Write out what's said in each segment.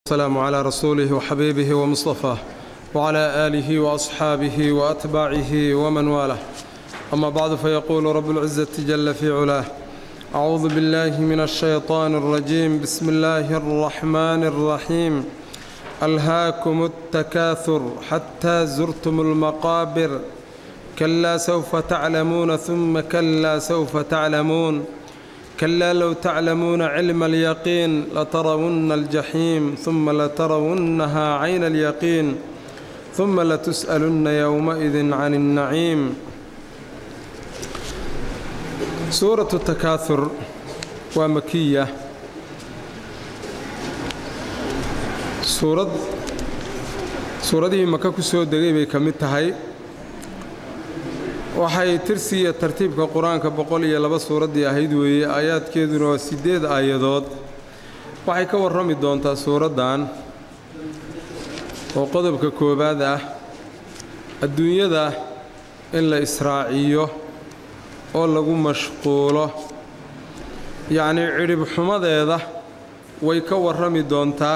السلام على رسوله وحبيبه ومصطفاه وعلى آله وأصحابه وأتباعه ومن والاه أما بعد فيقول رب العزة جل في علاه أعوذ بالله من الشيطان الرجيم بسم الله الرحمن الرحيم ألهاكم التكاثر حتى زرتم المقابر كلا سوف تعلمون ثم كلا سوف تعلمون كلا لو تعلمون علم اليقين لترون الجحيم ثم لترونها عين اليقين ثم لتسألن يومئذ عن النعيم سورة التكاثر ومكية suurad suuraddii maka ku soo degay bay ka mid tahay waxay tirsiiya tartiibka qur-aanka boqol iyo laba suuraddii ahayd weeye aayaadkeeduna waa siddeed aayadood waxay ka warrami doontaa suuraddan oo qodobka koowaad ah adduunyada in la israaciyo oo lagu mashquulo yacnii cidhib xumadeeda way ka warrami doontaa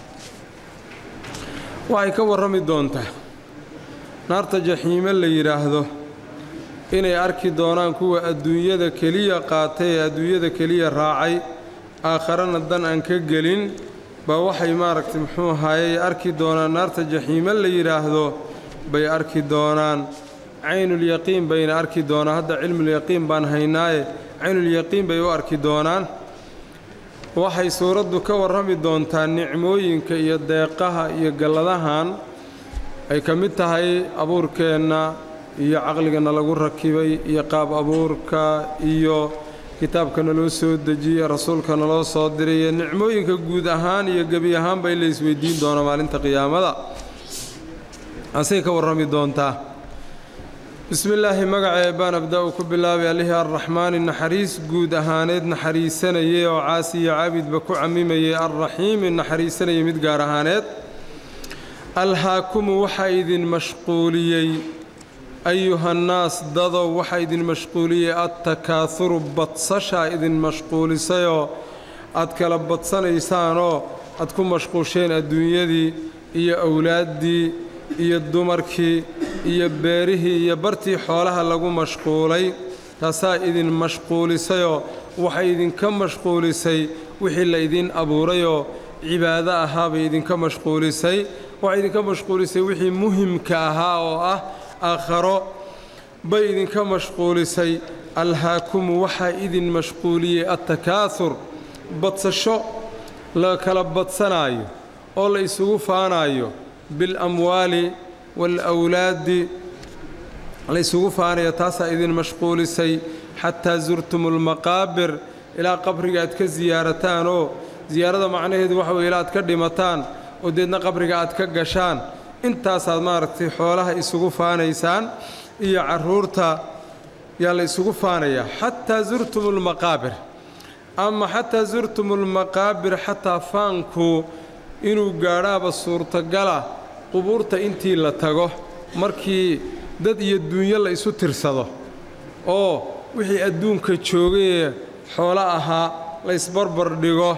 waxay ka warrami doontaa naarta jaxiime la yidhaahdo inay arki doonaan kuwa adduunyada keliya qaatay ee adduunyada keliya raacay aakharana dan aan ka gelin baa waxay maaragtay muxuu ahaayey arki doonaan naarta jaxiime la yidhaahdo bay arki doonaan caynulyaqiin bayna arki doonaan hadda cilmulyaqiin baan haynaaye caynulyaqiin bay u arki doonaan waxay suuraddu ka warrami doontaa nicmooyinka iyo deeqaha iyo galladahan ay ka mid tahay abuurkeenna iyo caqligana lagu rakibay iyo qaab abuurka iyo kitaabka naloo soo dejiyey rasuulka naloo soo diray iyo nicmooyinka guud ahaan iyo gebi ahaanba in la isweydiin doono maalinta qiyaamada asay ka warrami doontaa bismi illaahi magacee baan abda-u ku bilaabay allihii arraxmaani naxariis guud ahaaneed naxariisanayay oo caasi iyo caabidba ku cammimayay alraxiimi naxariisanayay mid gaar ahaaneed alhaakumu waxaa idin mashquuliyey ayuhannaas dadow waxaa idin mashquuliyey adtakaahuru badsashaa idin mashquulisayoo aad kala badsanaysaanoo aad ku mashquusheen adduunyadii iyo awlaaddii iyo dumarkii iyo beerihii iyo bartii xoolaha lagu mashquulay taasaa idin mashquulisayoo waxay idinka mashquulisay wixii la idin abuurayoo cibaado ahaabay idinka mashquulisay waxay idinka mashquulisay wixii muhimka ahaa oo ah aakharo bay idinka mashquulisay alhaakumu waxaa idin mashquuliyey adtakaahur badsasho la kala badsanaayo oo la isugu faanaayo bilamwaali waalawlaadi la ysugu faanayo taasaa idin mashquulisay xataa zurtum almaqaabir ilaa qabriga aad ka siyaarataan oo siyaarada macnaheedu waxa weye ilaa aad ka dhimataan oo deedna qabriga aad ka gashaan intaasaad maaragtay xoolaha isugu faanaysaan iyo carruurta yaa la isugu faanayaa xataa zurtum almaqaabir ama xataa zurtum almaqaabir xataa faanku inuu gaadhaaba suurtagala qubuurta intii la tago markii dad iyo duunyo la isu tirsado oo wixii adduunka joogayee xoolo ahaa la ysbarbar dhigo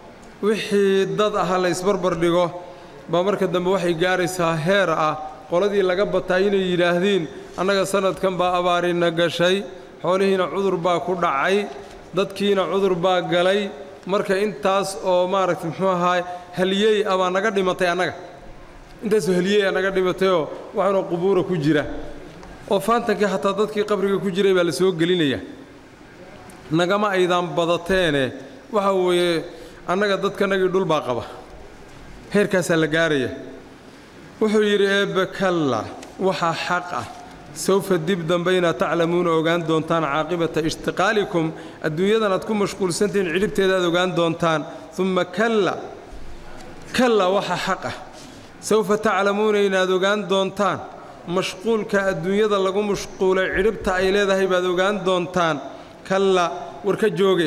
wixii dad ahaa la ysbarbar dhigo baa marka dambe waxay gaaraysaa heer ah qoladii laga bataa inay yidhaahdiin annaga sannadkan baa abaarina gashay xoolihiina cudur baa ku dhacay dadkiina cudur baa galay marka intaas oo maaragtay muxuu ahaay haliyey ah baa naga dhimatay annaga intaasoo haliyey a naga dhimatayoo waxaanoo qubuura ku jira oo faantankii xataa dadkii qabriga ku jiray baa la soo gelinaya nagama aydaan badateene waxa weeye annaga dadkanagii dhul baa qaba heerkaasaa la gaaraya wuxuu yidhi eebbe kalla waxaa xaq ah sawfa dib dambe inaad taclamuuna ogaan doontaan caaqibata ishtiqaalikum adduunyadan aad ku mashquulsantihiin cidhibteeda aad ogaan doontaan umma kalla kalla waxaa xaq ah sawfa taclamuuna inaad ogaan doontaan mashquulka adduunyada lagu mashquulay cidhibta ay leedahay baad ogaan doontaan kalla war ka jooge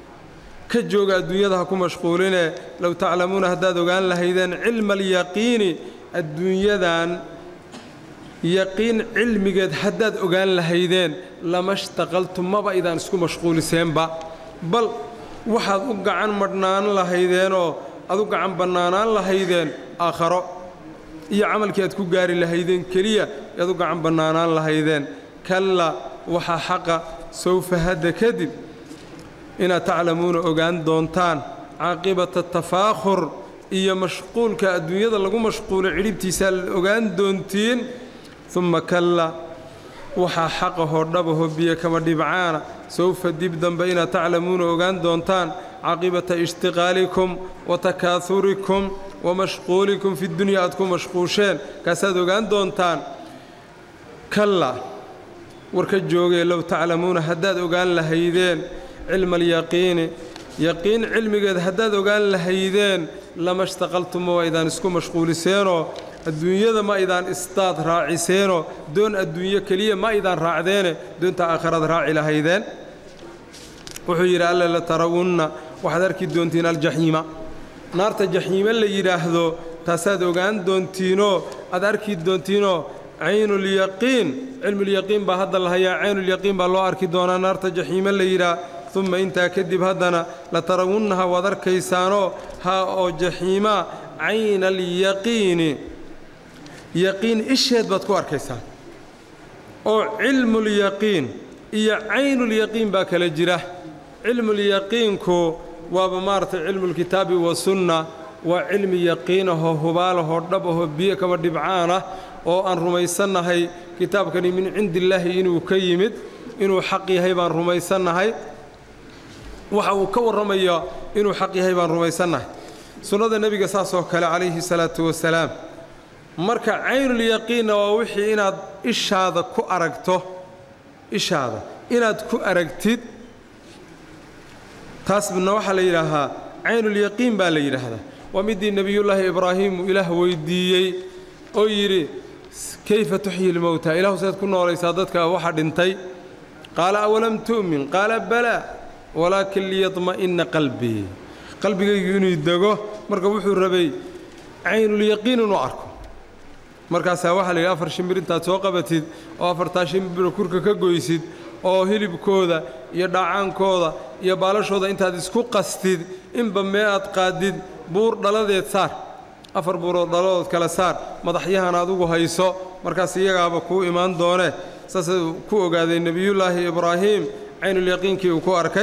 ka jooga adduunyada ha ku mashquuline low taclamuuna haddaad ogaan lahaydeen cilma alyaqiini adduunyadan yaqiin cilmigeed haddaad ogaan lahaydeen lama shtaqaltum maba idaan isku mashquuliseenba bal waxaad u gacan madhnaan lahaydeenoo adu gacan bannaanaan lahaydeen aakharo iyo camalkii aad ku gaari lahaydeen keliya aad u gacan bannaanaan lahaydeen kalla waxaa xaqa sawfa hadda kadib inaad taclamuuna ogaan doontaan caaqibata tafaakhur iyo mashquulka adduunyada lagu mashquulo cidhibtiisaa ogaan doontiin umma kalla waxaa xaqahoo dhabahoo biyo kama dhibcaana sawfa dib dambe inaad taclamuuna ogaan doontaan caaqibata ishtiqaalikum wa takaahurikum wa mashquulikum fi dunya aad ku mashquusheen kaasaad ogaan doontaan kalla warka joogee low taclamuuna haddaad ogaan lahaydeen cilma alyaqiini yaqiin cilmigeed haddaad ogaan lahaydeen lama shtaqaltuma waa idaan isku mashquuliseenoo adduunyada ma idaan isdaad raaciseenoo doon adduunyo keliya ma idaan raacdeene doonta aakhirad raaci lahaydeen wuxuu yidhi alle la tarawunna waxaad arki doontiin aljaxiima naarta jaxiime la yidhaahdo taasaad ogaan doontiinoo aad arki doontiinoo caynulyaqiin cilmulyaqiin baa hadda la hayaa caynulyaqiin baa loo arki doonaa naarta jaxiime la yidhaah uma intaa kadib haddana la tarawunnaha waad arkaysaanoo haa oo jaxiimaa cayna alyaqiini yaqiin isheed baad ku arkaysaan oo cilmulyaqiin iyo caynulyaqiin baa kala jira cilmulyaqiinku waaba maaragtay cilmulkitaabi wasunna waa cilmi yaqiinahoo hubaalahoo dhabahoo biyo kaba dhibcaan ah oo aan rumaysannahay kitaabkani min cindillaahi inuu ka yimid inuu xaq yahay baan rumaysannahay waxa uu ka warramayo inuu xaq yahay baan rumaysannahay sunnada nebiga saasoo kale calayhi salaatu wasalaam marka caynulyaqiinna waa wixii inaad ishaada ku aragto ishaada inaad ku aragtid taasna waxaa la yidhaahaa caynulyaqiin baa la yidhaahdaa waa midii nebiyullaahi ibraahiimu ilaah weyddiiyey oo yidhi kayfa tuxyi lmowta ilaahu saad ku noolaysaa dadka waxa dhintay qaala awalam tu'min qaala balaa walaakin liyadma'inna qalbii qalbigaygu inuu dego marka wuxuu rabay caynulyaqiin inuu arko markaasaa waxaa la yidhi afar shimbir intaad soo qabatid oo afartaa shimbiro kurka ka goysid oo hilibkooda iyo dhaacaankooda iyo baalashooda intaad isku qastid inba mee aad qaadid buur dhaladeed saar afar buurood dhaladood kale saar madaxyahan adugu hayso markaas iyagaaba kuu imaan doonee saasuu ku ogaaday nebiyullaahi ibraahiim caynulyaqiinkii uu ku arkay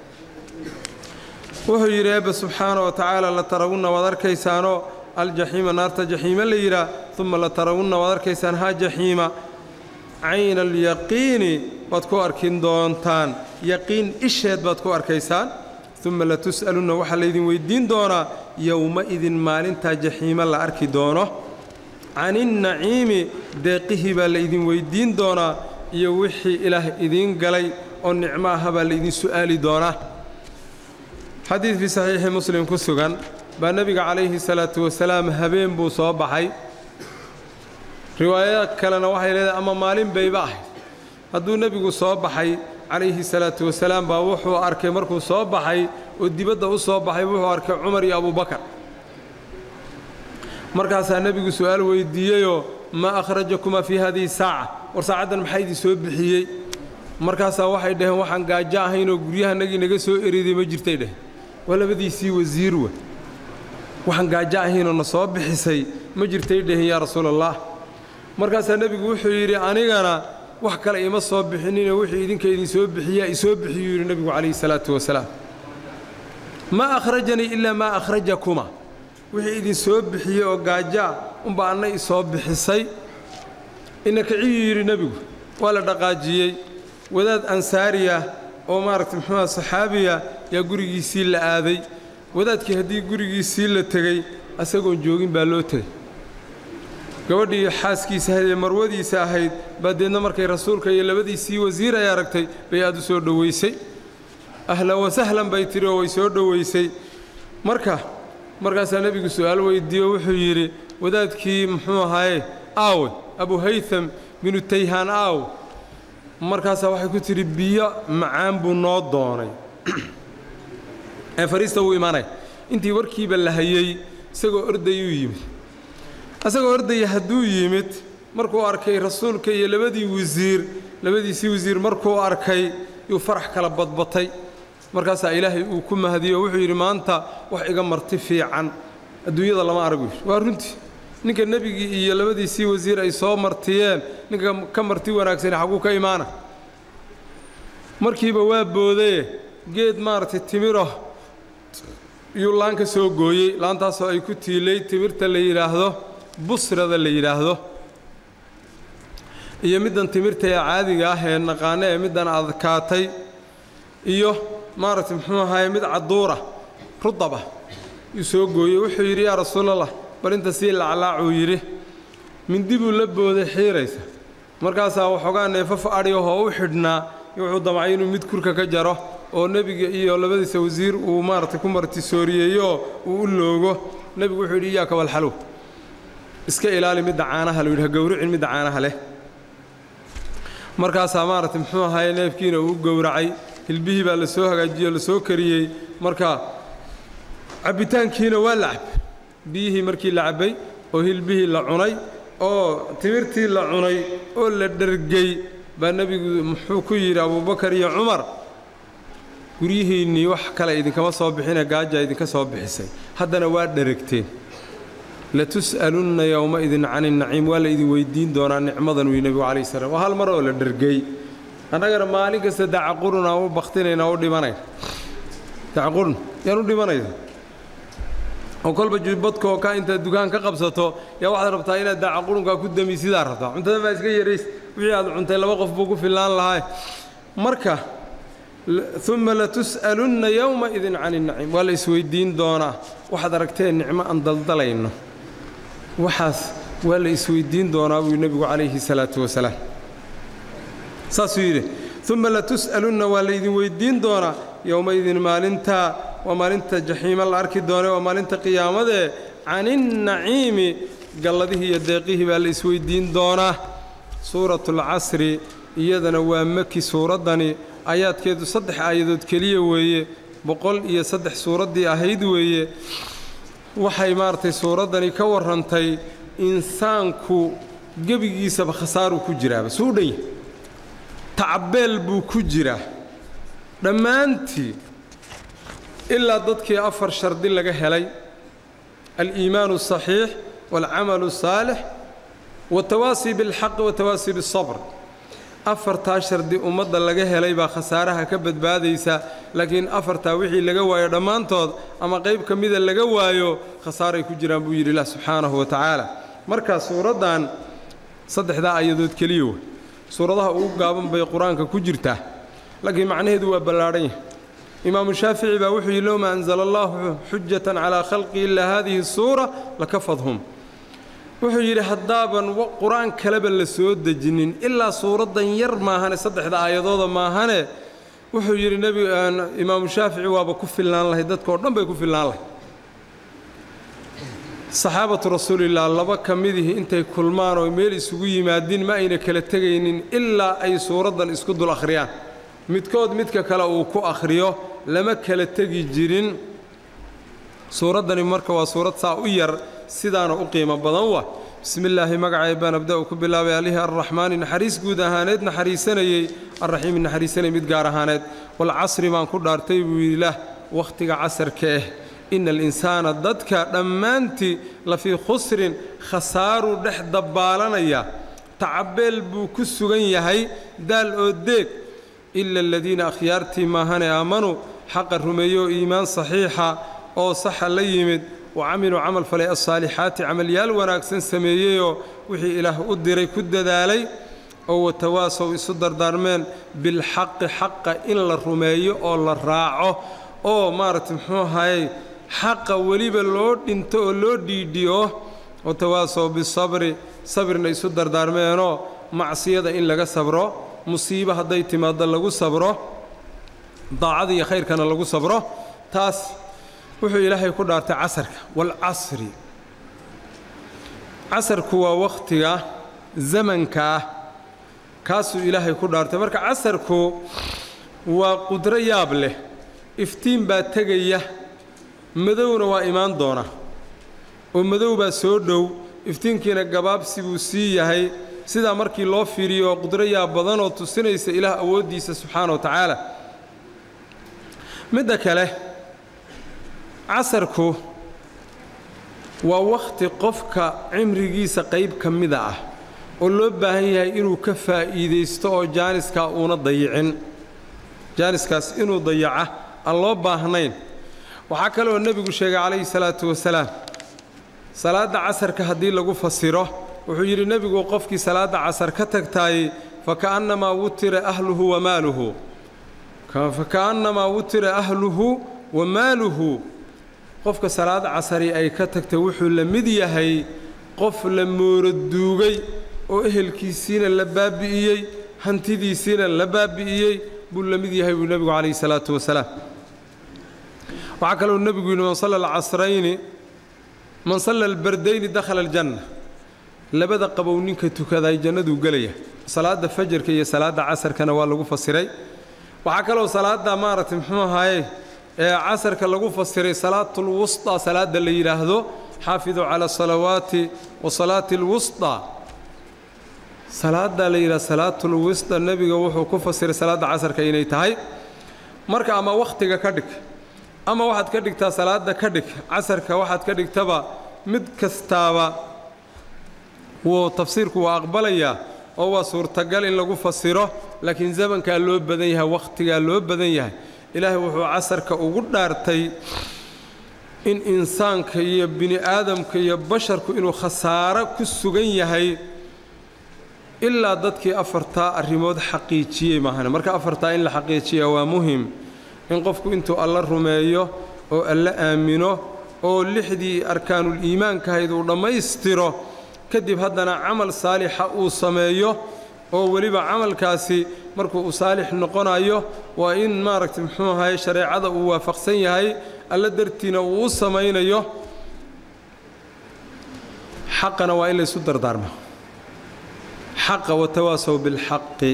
wuxuu yidhi eebbe subxaana wa tacaala la tarawunna waad arkaysaanoo aljaxiima naarta jaxiime la yidhaah uma la tarawunna waad arkaysaan haa jaxiima cayna alyaqiini waad ku arkin doontaan yaqiin isheed baad ku arkaysaan uma latus'alunna waxaa laydin weyddiin doonaa yowma-idin maalintaa jaxiime la arki doono caninnaciimi deeqihii baa laydin weyddiin doonaa iyo wixii ilaah idiin galay oo nicmo aha baa laydin su'aali doonaa xadiid fii saxiixi muslim ku sugan baa nebiga calayhi salaatu wasalaam habeen buu soo baxay riwaayada kalena waxay leedahay ama maalin bayba ahayd hadduu nebigu soo baxay calayhi salaatu wasalaam baa wuxuu arkay markuu soo baxay oo dibadda u soo baxay wuxuu arkay cumar iyo abubakar markaasaa nebigu su'aal weyddiiyeyoo maa akhrajakumaa fii hadihi saaca war saacaddan maxaa idin soo bixiyey markaasaa waxay dhaheen waxaan gaajo ahaynoo guryahanagii naga soo eriday ma jirtay dheh waa labadiisii wasiir wa waxaan gaajo ahaynoo na soo bixisay ma jirtay dheheen yaa rasuulallaah markaasaa nebigu wuxuu yidhi anigana wax kale ima soo bixinino wixii idinka idin soo bixiyaa isoo bixiyuu yidhi nebigu calayhi salaatu wasalaam maa akhrajanii ilaa maa akhrajakuma wixii idin soo bixiyey oo gaajaa unba anna isoo bixisay ina kiciyuu yidhi nebigu waa la dhaqaajiyey wadaad ansaariya oo maaragta muxuuha saxaabiya yaa gurigiisii la aaday wadaadkii haddii gurigiisii la tegey asagoon joogin baa loo tegey gabadhii xaaskiisa ahayd ee marwadiisa ahayd baa deedna markay rasuulka iyo labadiisii wasiir ay aragtay bay aad u soo dhowaysay ahlan wasahlan bay tiri oo way soo dhowaysay marka markaasaa nebigu su'aal weyddiiyo wuxuu yidhi wadaadkii muxuu ahaaye aawe abu haytham binu tayhaan aaw markaasaa waxay ku tidhi biyo macaan buu noo doonay ee fariista wuu imaanaya intii warkiiba la hayey isagoo ordayuu yimid isagoo ordaya hadduu yimid markuu arkay rasuulka iyo labadii wasiir labadiisii wasiir markuu arkay yuu farax kala badbatay markaasaa ilaahay uu ku mahadiyo oo wuxuu yidhi maanta wax iga marti fiican adduunyada lama arag yidhi waa runtii ninka nebigii iyo labadiisii wasiir ay soo martiyeen ninka ka marti wanaagsani xagguu ka imaana markiiba waa boodaye geed maaragtay timiro yuu laan ka soo gooyey laantaasoo ay ku tiilay timirta la yidhaahdo busrada la yidhaahdo iyo middan timirta ee caadiga ah ee naqaano ee middan adkaatay iyo maaragtay muxuu ahaye mid cadduura rudaba yuu soo gooyey wuxuu yidhi yaa rasuulallah bal inta sii laclaacuu yidhi mindi buu la booday xiiraysa markaasaa waxoogaa neefaf adhiyahoo u xidhnaa wuxuu damcay inuu mid kurka ka jaro oo nebiga iyo labadiisa wasiir uu maaragtay ku martisooriyeeyoo uu u loogo nebigu wuxuu yidhi iyaaka walxalow iska ilaali midda caanaha lu yidhi ha gowricin midda caanaha leh markaasaa maaragtay muxuu ahaye neefkiina uu gowracay hilbihii baa la soo hagaajiyey o la soo kariyey marka cabbitaankiina waa la cab biyihii markii la cabbay oo hilbihii la cunay oo timirtii la cunay oo la dhergey baa nebigu muxuu ku yidhi abuubakar iyo cumar guryihiinnii wax kale idinkama soo bixine gaajaa idinka soo bixisay haddana waa dheragteen latus'alunna yowmaidin cani naciim waa la idin weyddiin doonaa nicmadan wii nebigu calayh salaam waa hal mar oo la dhergey annagana maalin kasta dacaqurun aan u baktinayna u dhimanayn dacaqurun yaan u dhimanaysa oo kolba jubbadka oo ka intaad dukaan ka qabsato yaa waxaad rabtaa inaad dacaqurunkaa ku dami sidaa rabtaa cuntada baa iska yarays wixii aad cuntay laba qof buu ku fillaan lahaa marka uma latus'alunna yowmaidin cani naciim waa la isweyddiin doonaa waxaad aragteen nicmo aan daldalayno waxaas waa la isweyddiin doonaa buu nebigu calayhi salaatu wasalaam saasuu yidhi uma latus'alunna waa laydin weyddiin doonaa yowmaidin maalintaa waa maalinta jaxiima la arki doone waa maalinta qiyaamadee caninnaciimi galladihii iyo deeqihii baa la isweyddiin doonaa suuratulcasri iyadana waa maki suuraddani aayaadkeedu saddex aayadood keliya weeye boqol iyo saddex suuraddii ahayd weeye waxay maaragtay suuraddani ka warrantay insaanku gebigiisaba khasaaruu ku jiraaba suu dhan yahay tacbeel buu ku jiraa dhammaantii ilaa dadkii afar shardi laga helay aliimaanu asaxiix waalcamalu asaalix watawaasii bilxaqi watawaasii bialsabr afartaa shardi ummadda laga helay baa khasaaraha ka badbaadaysa laakiin afartaa wixii laga waayo dhammaantood ama qayb ka mida laga waayo khasaaray ku jiraan buu yidhi ilah subxaanahu wa tacaala markaa suuraddan saddexdaa ayadood keliya wey suuradaha ugu gaaban bay qur-aanka ku jirtaa laakiin macnaheedu waa ballaadhan yahay imaamu shaafici baa wuxuu yidhi lowma anzala allaahu xujatan calaa khalqi ilaa haadihi suura lakafadhum wuxuu yidhi haddaaban qur-aan kaleba la soo dejinin ilaa suuraddan yar maahane saddexda aayadooda maahane wuxuu yidhi nebi imaamu shaafici waaba ku filnaan lahay dadkao dhan bay ku filnaan lahay saxaabatu rasuulilah laba ka midihii intay kulmaan oo meel isugu yimaadiin ma ayna kala tegaynin ilaa ay suuraddan isku dul akhriyaan midkood midka kale uu ku akhriyo lama kala tegi jirin suuraddani marka waa suurad saa u yar sidaana u qiimo badan wa bismi illaahi magacay baan abda-u ku bilaabay allihii arraxmaani naxariis guud ahaaneed naxariisanayey arraxiimi naxariisanayay mid gaar ahaaneed walcasri baan ku dhaartay buu yidhi lah wakhtiga casarka ah ina alinsaana dadka dhammaantii la fii khusrin khasaaruu dhex dabbaalanaya tacabeel buu ku sugan yahay daal oo deeg ila aladiina akhyaartii maahane aamanuu xaqa rumeeyo oo iimaan saxiixa oo saxa la yimid wa camiluu camal falay alsaalixaati camalyaal wanaagsan sameeyeyoo wixii ilaah u diray ku dadaalay oo watawaasow isu dardaarmeen bilxaqi xaqa in la rumeeyo oo la raaco oo maaragtay muxuu ahayey xaqa weliba loo dhinto oo loo dhiidhiyo watawaasow bisabri sabirna isu dardaarmeenoo macsiyada in laga sabro musiibo hadday timaaddo lagu sabro daacada iyo khayrkana lagu sabro taas wuxuu ilaahay ku dhaartay casarka waalcasri casarku waa wakhtiga zamanka ah kaasuu ilaahay ku dhaartay marka casarku waa qudro yaab leh iftiin baa tegaya madowna waa imaan doona oo madow baa soo dhow iftiinkiina gabaabsi buu sii yahay sidaa markii loo fiiriyo qudro yaab badanoo tusinaysa ilaah awooddiisa subxaana wa tacaala midda kale casarku waa wakhti qofka cimrigiisa qayb ka mida ah oo loo baahan yahay inuu ka faa'iidaysto oo jaaniskaa uuna dayicin jaaniskaas inuu dayaca aan loo baahnayn waxaa kaleoo nebigu sheegay calayhi salaatu wasalaam salaadda casarka haddii lagu fasiro wuxuu yidhi nebigu qofkii salaadda casar ka tagtaayey faka'annamaa wutira ahluhu wa maaluhu faka'annamaa wutira ahluhu wa maaluhu qofka salaad casari ay ka tagtay wuxuu la mid yahay qof la mooroduugay oo ehelkiisiina la baabi'iyey hantidiisiina la baabi'iyey buu la mid yahay buu nebigu calayhi salaatu wasalaam waxaa kaloo nebigu yidhi man salla alcasrayni man salla albardayni dakhala aljanna labada qabow ninka tukaday jannaduu gelaya salaadda fajarka iyo salaadda casarkana waa lagu fasiray waxaa kaloo salaadda maaragtay muxuu ahaaye ee casarka lagu fasiray salaatul wusطaa salaadda la yidhaahdo xaafiduu cala asalawaati wa salaati alwusطaa salaadda la yidhahdo salaatul wusطa nebiga wuxuu ku fasiray salaadda casarka inay tahay marka ama wakhtiga ka dhig ama waxaad ka dhigtaa salaadda ka dhig casarka waxaad ka dhigtaba mid kastaaba wuu tafsiirku waa aqbalayaa oo waa suurtagal in lagu fasiro laakiin zamankaa loo badan yahay wakhtigaa loo badan yahay ilaahay wuxuu casarka ugu dhaartay in insaanka iyo bini aadamka iyo basharku inuu khasaaro ku sugan yahay ilaa dadkii afartaa arrimood xaqiijiyey maahane marka afartaa in la xaqiijiya waa muhim in qofku intuu alla rumeeyo oo alla aamino oo lixdii arkaanuul iimaankahayd uu dhammaystiro kadib haddana camal saalixa uu sameeyo oo weliba camalkaasi markuu uu saalix noqonayo waa in maaragtay muxuu ahaye shareecada uu waafaqsan yahay alla dartiina uu u samaynayo xaqana waa in laysu dardaarmo xaqa watawaasow bilxaqi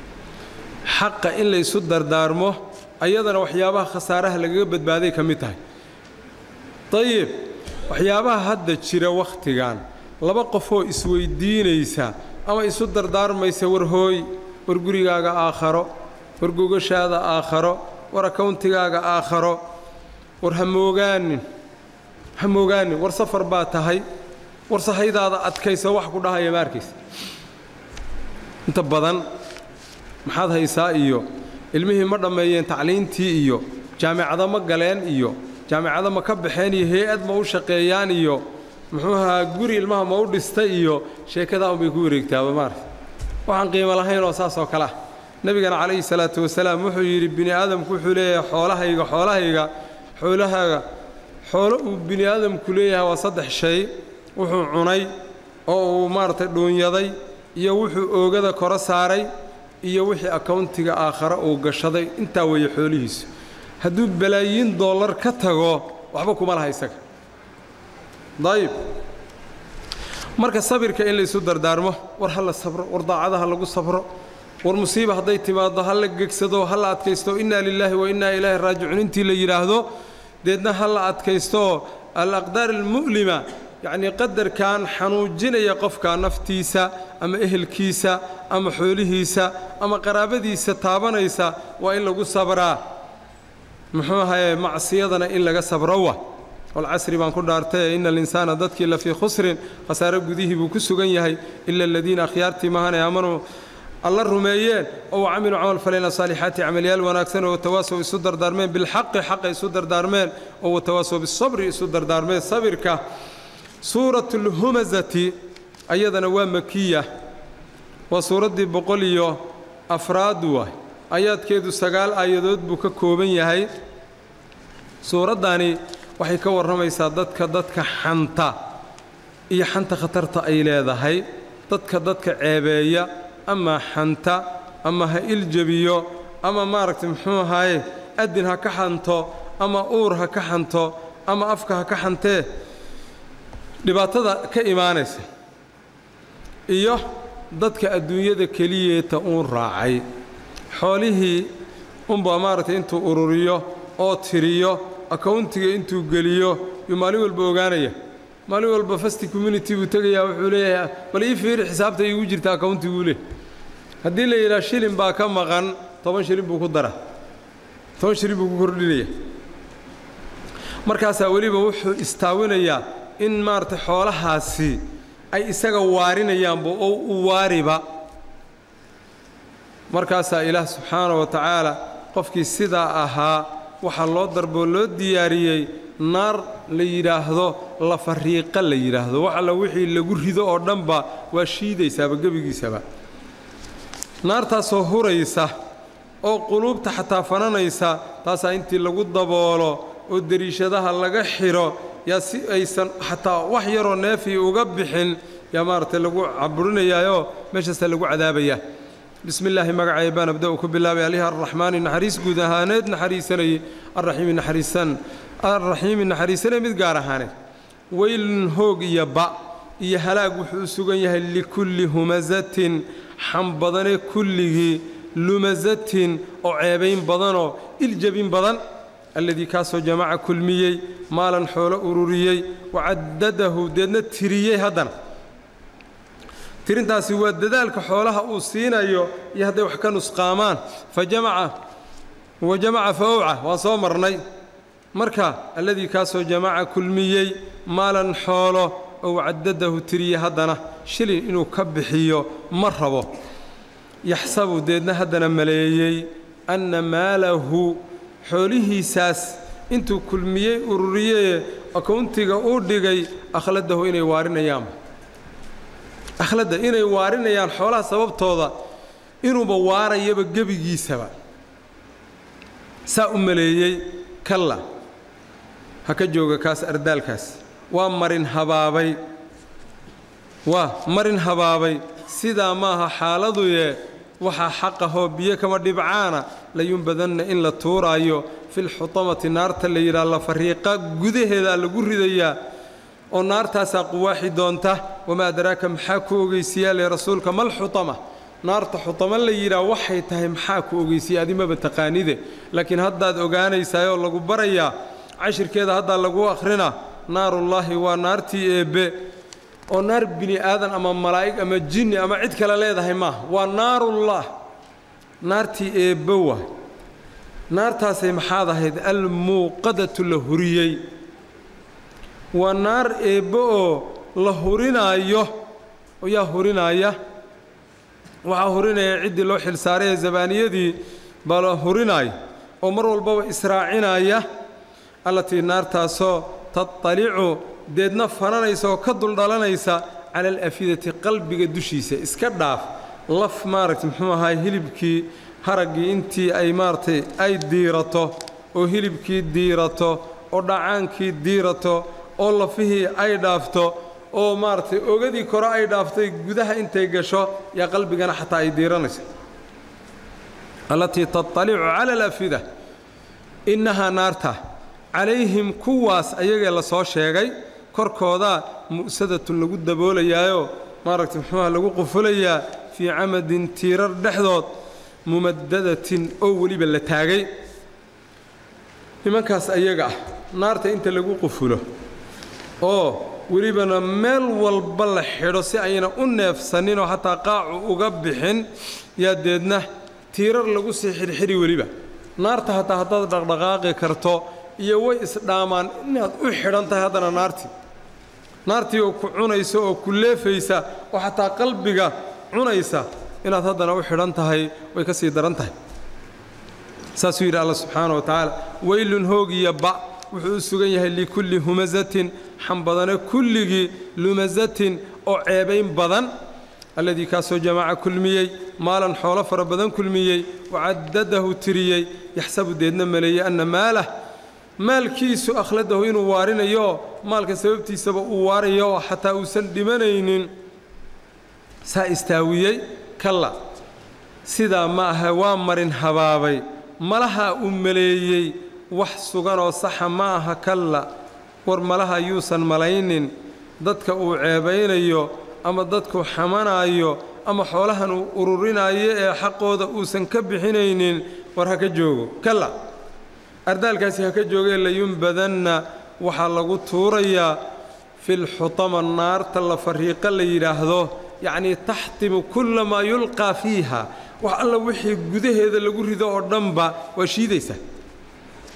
xaqa in laysu dardaarmo ayadana waxyaabaha khasaaraha lagaga badbaaday ka mid tahay dayib waxyaabaha hadda jira wakhtigan laba qofoo isweyddiinaysa ama isu dardaarmaysa war hooy war gurigaaga aakharo war gogashaada aakharo war akawntigaaga aakharo war ha moogaanin ha moogaanin war safar baa tahay war sahaydaada adkaysa wax ku dhahaya ma arkaysa inta badan maxaad haysaa iyo ilmihii ma dhammeeyeen tacliintii iyo jaamicado ma galeen iyo jaamicado ma ka baxeen iyo hay-ad ma u shaqeeyaan iyo muxuu ahaa guri ilmaha ma u dhistay iyo sheekadaa unbay ku wareegtaaba maarata waxaan qiimo lahayn oo saas oo kale ah nebigana calayhi salaatu wasalaam wuxuu yidhi bini aadamku wuxuu leeyahay xoolahayga xoolahayga xoolahaaga xoolo uu bini aadamku leeyahay waa saddex shay wuxuu cunay oo uu maaragtay dhuunyaday iyo wuxuu oogada koro saaray iyo wixii akawntiga aakhare uu gashaday intaa weeye xoolihiisu hadduu balaayiin dollar ka tago waxba kuma laha isaga dayib marka sabirka in laysu dardaarmo war ha la sabro war daacada ha lagu sabro war musiiba hadday timaaddo ha la gegsado ha la adkaysto innaa lilaahi wa innaa ilaahi raajicuun intii la yidhaahdo deedna ha la adkaystooo alaqdaar almu'lima yacnii qadarkan xanuujinaya qofka naftiisa ama ehelkiisa ama xoolihiisa ama qaraabadiisa taabanaysa waa in lagu sabraa muxuu ahaye macsiyadana in laga sabro wa walcasri baan ku dhaartaye ina alinsaana dadkii la fii khusrin khasaare gudihii buu ku sugan yahay ila aladiina akhyaartii maahane aamanuu alla rumeeyeen oo camiluu camal falayna saalixaati camalyaal wanaagsan oo watawaasow isu dardaarmeen bilxaqi xaqa isu dardaarmeen oo watawaasow bisabri isu dardaarmeen sabirka suuratu lhumazati ayadana waa makiya waa suuraddii boqol iyo afraad waay ayaadkeedu sagaal aayadood buu ka kooban yahay suuraddani waxay ka warramaysaa dadka dadka xanta iyo xanta khatarta ay leedahay dadka dadka ceebeeya ama xanta ama ha iljebiyo ama maaragtay muxuu ahaaye adin ha ka xanto ama uur ha ka xanto ama afka ha ka xantee dhibaatada ka imaanaysa iyo dadka adduunyada keliyeeta uun raacay xoolihii unbaa maaragtay intuu ururiyo oo tiriyo akawntiga intuu geliyo yuu maalin walba ogaanaya maalin walba fasti community buu tegayaa wuxuu leeyahay bal ii fiiri xisaabta iigu jirta akawntiguu leh haddii la yidhaha shilin baa ka maqan toban shilin buu ku dara toban shilin buu ku kordhinaya markaasaa weliba wuxuu istaawinayaa in maaragtay xoolahaasi ay isaga waarinayaanba oo u waariba markaasaa ilaah subxaana wa tacaala qofkii sidaa ahaa waxaa loo darboo loo diyaariyey naar la yidhaahdo lafariiqa la yidhaahdo wax alla wixii lagu rido oo dhanba waa shiidaysaaba gebigiisaba naartaasoo huraysa oo quluubta xataa fananaysa taasaa intii lagu daboolo oo dariishadaha laga xidho yaa si aysan xataa wax yaroo neefii uga bixin yaa maaragtay lagu caburinayaayoo meeshaasaa lagu cadaabayaa bismi illaahi magacay baan abda-u ku bilaabay alihi arraxmaani naxariis guud ahaaneed naxariisanayey arraxiimi naxariisan arraxiimi naxariisanay mid gaar ahaaneed weylun hoog iyo ba iyo halaag wuxuu u sugan yahay likulli humasatin xambadane kulligii lumasatin oo ceebayn badanoo iljabin badan alladii kaasoo jamaca kulmiyey maalan xoolo ururiyey wacaddadahu deedna tiriyey haddana tirintaasi waa dadaalka xoolaha uu siinayo iyo hadday wax ka nusqaamaan fa jamaca wa jamaca fa owca waan soo marnay marka alladii kaasoo jamaca kulmiyey maalan xoolo oo wacaddadahu tiriyey haddana shilin inuu ka bixiyo ma rabo yaxsabu deedna haddana maleeyey anna maalahu xoolihiisaas intuu kulmiyey ururiyee akowntiga uu dhigay akhladahu inay waarinayaan akhladda inay waarinayaan xoolaha sababtooda inuuba waarayaba gebigiisaba saa u maleeyey kalla ha ka jooga kaas ardaalkaas waa marin habaabay waa marin habaabay sidaa maaha xaaladuye waxaa xaqahoo biyo kama dhibcaana layunbadanna in la tuuraayo filxutamati naarta la yidhaha la fariiqa gudaheedaa lagu ridayaa oo naartaasaa quwaaxi doonta wamaa adraaka maxaa ku ogeysiyaa le rasuulka mal xutama naarta xutama la yidhaha waxay tahay maxaa ku ogeysiya adimaba taqaanide laakiin haddaad ogaanaysaayoo lagu barayaa cashirkeeda haddaa lagu akhrina naarullaahi waa naartii eebbe oo naar bini aadan ama malaa'ig ama jinni ama cid kale leedahay maaha waa naarullah naartii eebbe waay naartaasay maxaad ahayd almuuqadatu la huriyey waa naar eebbe oo la hurinaayo oo yaa hurinaaya waxaa hurinaya ciddii loo xilsaaray ee zabaaniyadii baa la hurinaayo oo mar walbaba israacinaya allatii naartaasoo tatalicu deedna fananaysa oo ka duldhalanaysa cala alafidati qalbiga dushiisa iska dhaaf laf maaragtay muxuu ahaay hilibkii haraggii intii ay maaragtay ay diirato oo hilibkii diirato oo dhacaankii diirato oo lafihii ay dhaafto oo maaragtay ogadii kore ay dhaaftay gudaha intay gasho yaa qalbigana xataa ay diiranaysa allatii tatalicu cala alafida innahaa naarta calayhim kuwaas ayagee la soo sheegay korkoodaa mu'sadatun lagu daboolayaayoo maaragtay muxuuha lagu qufulayaa fii camadin tiirar dhexdood mumadadatin oo weliba la taagay nimankaas ayaga ah naarta inta lagu qufulo oo welibana meel walba la xidho si ayna u neefsaninoo xataa qaacu uga bixin yaa deedna tiirar lagu sii xidhxidhi weliba naarta hataa haddaad dhaqdhaqaaqi karto iyo way isdhaamaan inaad u xidhan tahay haddana naartii naartii oo ku cunaysa oo ku leefaysa oo xataa qalbiga cunaysa inaad haddana u xidhan tahay way ka sii daran tahay saasuu yidhi alla subxaana wa tacaala weylun hoogiya ba wuxuu u sugan yahay likulli humasatin xambadane kulligii lumasatin oo ceebayn badan alladii kaasoo jamaca kulmiyey maalan xoolo fara badan kulmiyey wacaddadahu tiriyey yaxsabu deedna maleeyey anna maalah maalkiisu akhladahu inuu waarinayo maalka sababtiisaba uu waarayo oo xataa uusan dhimanaynin saa istaawiyey kalla sidaa ma aha waa marin habaabay malaha uu maleeyey wax suganoo saxa ma aha kalla war malaha yuusan malaynin dadka uu ceebaynayo ama dadku xamanaayo ama xoolahan uu ururinaayo ee xaqooda uusan ka bixinaynin war ha ka joogo kalla ardaalkaasi ha ka joogee layunbadanna waxaa lagu tuurayaa filxutama naarta la fariiqa la yidhaahdo yacnii taxtimu kulla maa yulqaa fiiha wax alla wixii gudaheeda lagu rido oo dhanba waa shiidaysa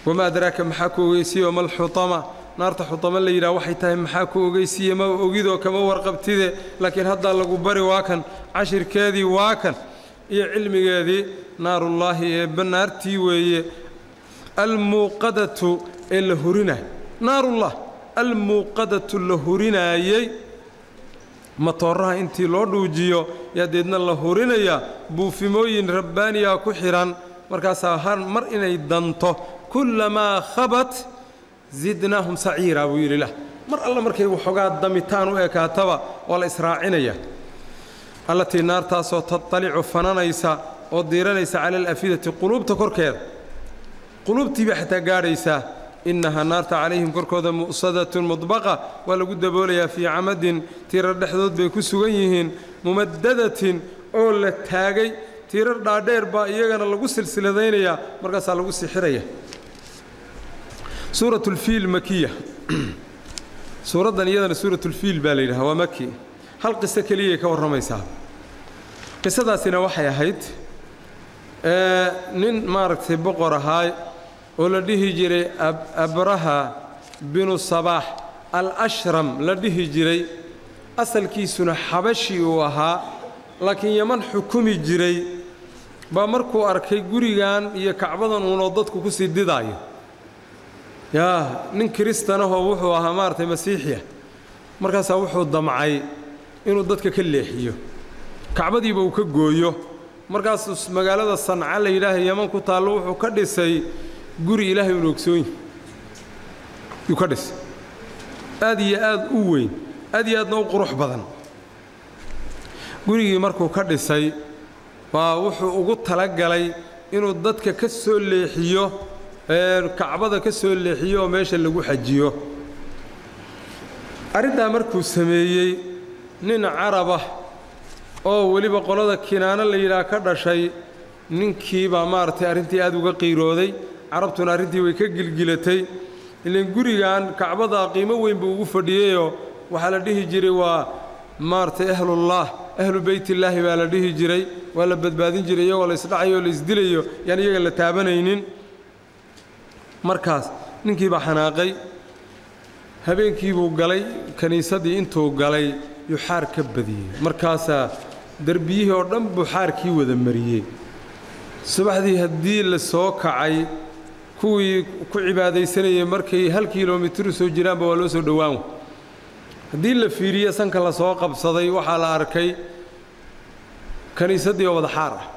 wamaa adraaka maxaa ku ogeysiiye mal xutama naarta xutama la yidhaha waxay tahay maxaa ku ogeysiiye ma ogidoo kama warqabtide laakiin haddaa lagu bari waa kan cashirkeedii waa kan iyo cilmigeedii naarullaahi eebba naartii weeye almuuqadatu ee la hurinay naarullah almuuqadatu la hurinaayey matooraha intii loo dhuujiyo yaa deedna la hurinayaa buufimooyin rabbaaniya ku xidhan markaasaa har mar inay danto kullamaa khabat zidnaahum saciiraa buu yidhi lah mar alle markay waxoogaa damitaan u ekaataba waa la israacinaya allatii naartaasoo tatalicu fananaysa oo diiranaysa cala alafidati quluubta korkeeda quluubtii bay xataa gaadhaysaa innahaa naarta calayhim korkooda mu'sadatun mudbaqa waa lagu daboolayaa fii camadin tiirar dhexdood bay ku sugan yihiin mumadadatin oo la taagay tiirar dhaadheer baa iyagana lagu silsiladaynayaa markaasaa lagu sixiraya suuratulfiil makiya suuraddan iyadana suuratulfiil baa la yidhaha waa maki hal qiso keliyay ka warramaysaa qisadaasina waxay ahayd nin maaragtay boqor ahaa oo la dhihi jiray abraha binu sabaax al-ashram la dhihi jiray asalkiisuna xabashi uu ahaa laakiin yaman xukumi jiray baa markuu arkay gurigan iyo kacbadan uunoo dadku ku sii didaayo yaa nin kiristanahoo wuxuu ahaa maaragtay masiixiya markaasaa wuxuu damcay inuu dadka ka leexiyo kacbadiiba uu ka gooyo markaasuu magaalada sanca la yidhaaha yaman ku taallo wuxuu ka dhisay guri ilaahay uuna ogsoonyi yuu ka dhisay aad iyo aad u weyn aad iyo aadna u qurux badan gurigii markuu ka dhisay waa wuxuu ugu talagalay inuu dadka ka soo leexiyo kacbada ka soo leexiyo oo meesha lagu xajiyo arrintaa markuu sameeyey nin carabah oo weliba qolada kinaano la yidhaah ka dhashay ninkii baa maaragtay arrintii aad uga qiirooday carabtuna arrintii way ka gilgilatay ilan gurigan kacbada qiimo weyn buu ugu fadhiyeyoo waxaa la dhihi jiray waa maaragtay ahlullaah ahlu beytillaahi baa la dhihi jiray waa la badbaadin jiray iyagoo la isdhacayo o la isdilayo yaan iyaga la taabanaynin markaas ninkii baa xanaaqay habeenkii buu galay kiniisaddii intuu galay yuu xaar ka badiyey markaasaa derbiyihii oo dhan buu xaarkii wada mariyey subaxdii haddii la soo kacay kuwii ku cibaadaysanayay markay hal kilomitru soo jiraanba waa loo soo dhowaan haddii la fiiriye sanka la soo qabsaday waxaa la arkay kiniisaddii oo wada xaar ah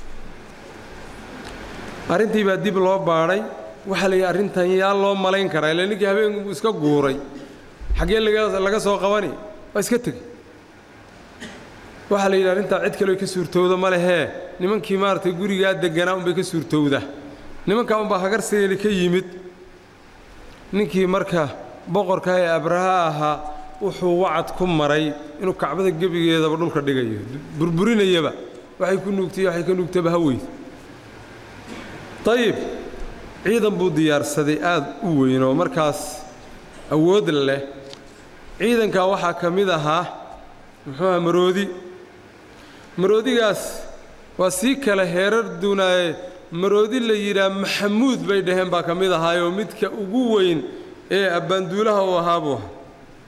arrintii baa dib loo baadhay waxaa la yidhi arrintan yaa loo malayn karaa ila ninkii habeenku iska guuray xaggee laga soo qabani waa iska tegey waxaa la yidhi arrintaa cid kaleo ka suurtowda ma lehee nimankii maaragtay gurigaa degganaa unbay ka suurtowda nimankaa unbaa hagarseeli ka yimid ninkii marka boqorka ee abraha ahaa wuxuu wacad ku maray inuu kacbada gebigeedaba dhulka dhigayo burburinayaba waxay ku nuugtay waxay ka nuugtaba haweyd ayib ciidan buu diyaarsaday aad u weyn oo markaas awood leh ciidankaa waxaa ka mid ahaa muxuuaha maroodi maroodigaas waa sii kale heerar duunaaye maroodi la yidhaah maxamuud bay dhaheen baa ka mid ahaayoo midka ugu weyn ee abbaanduulaha uu ahaa buu ahaa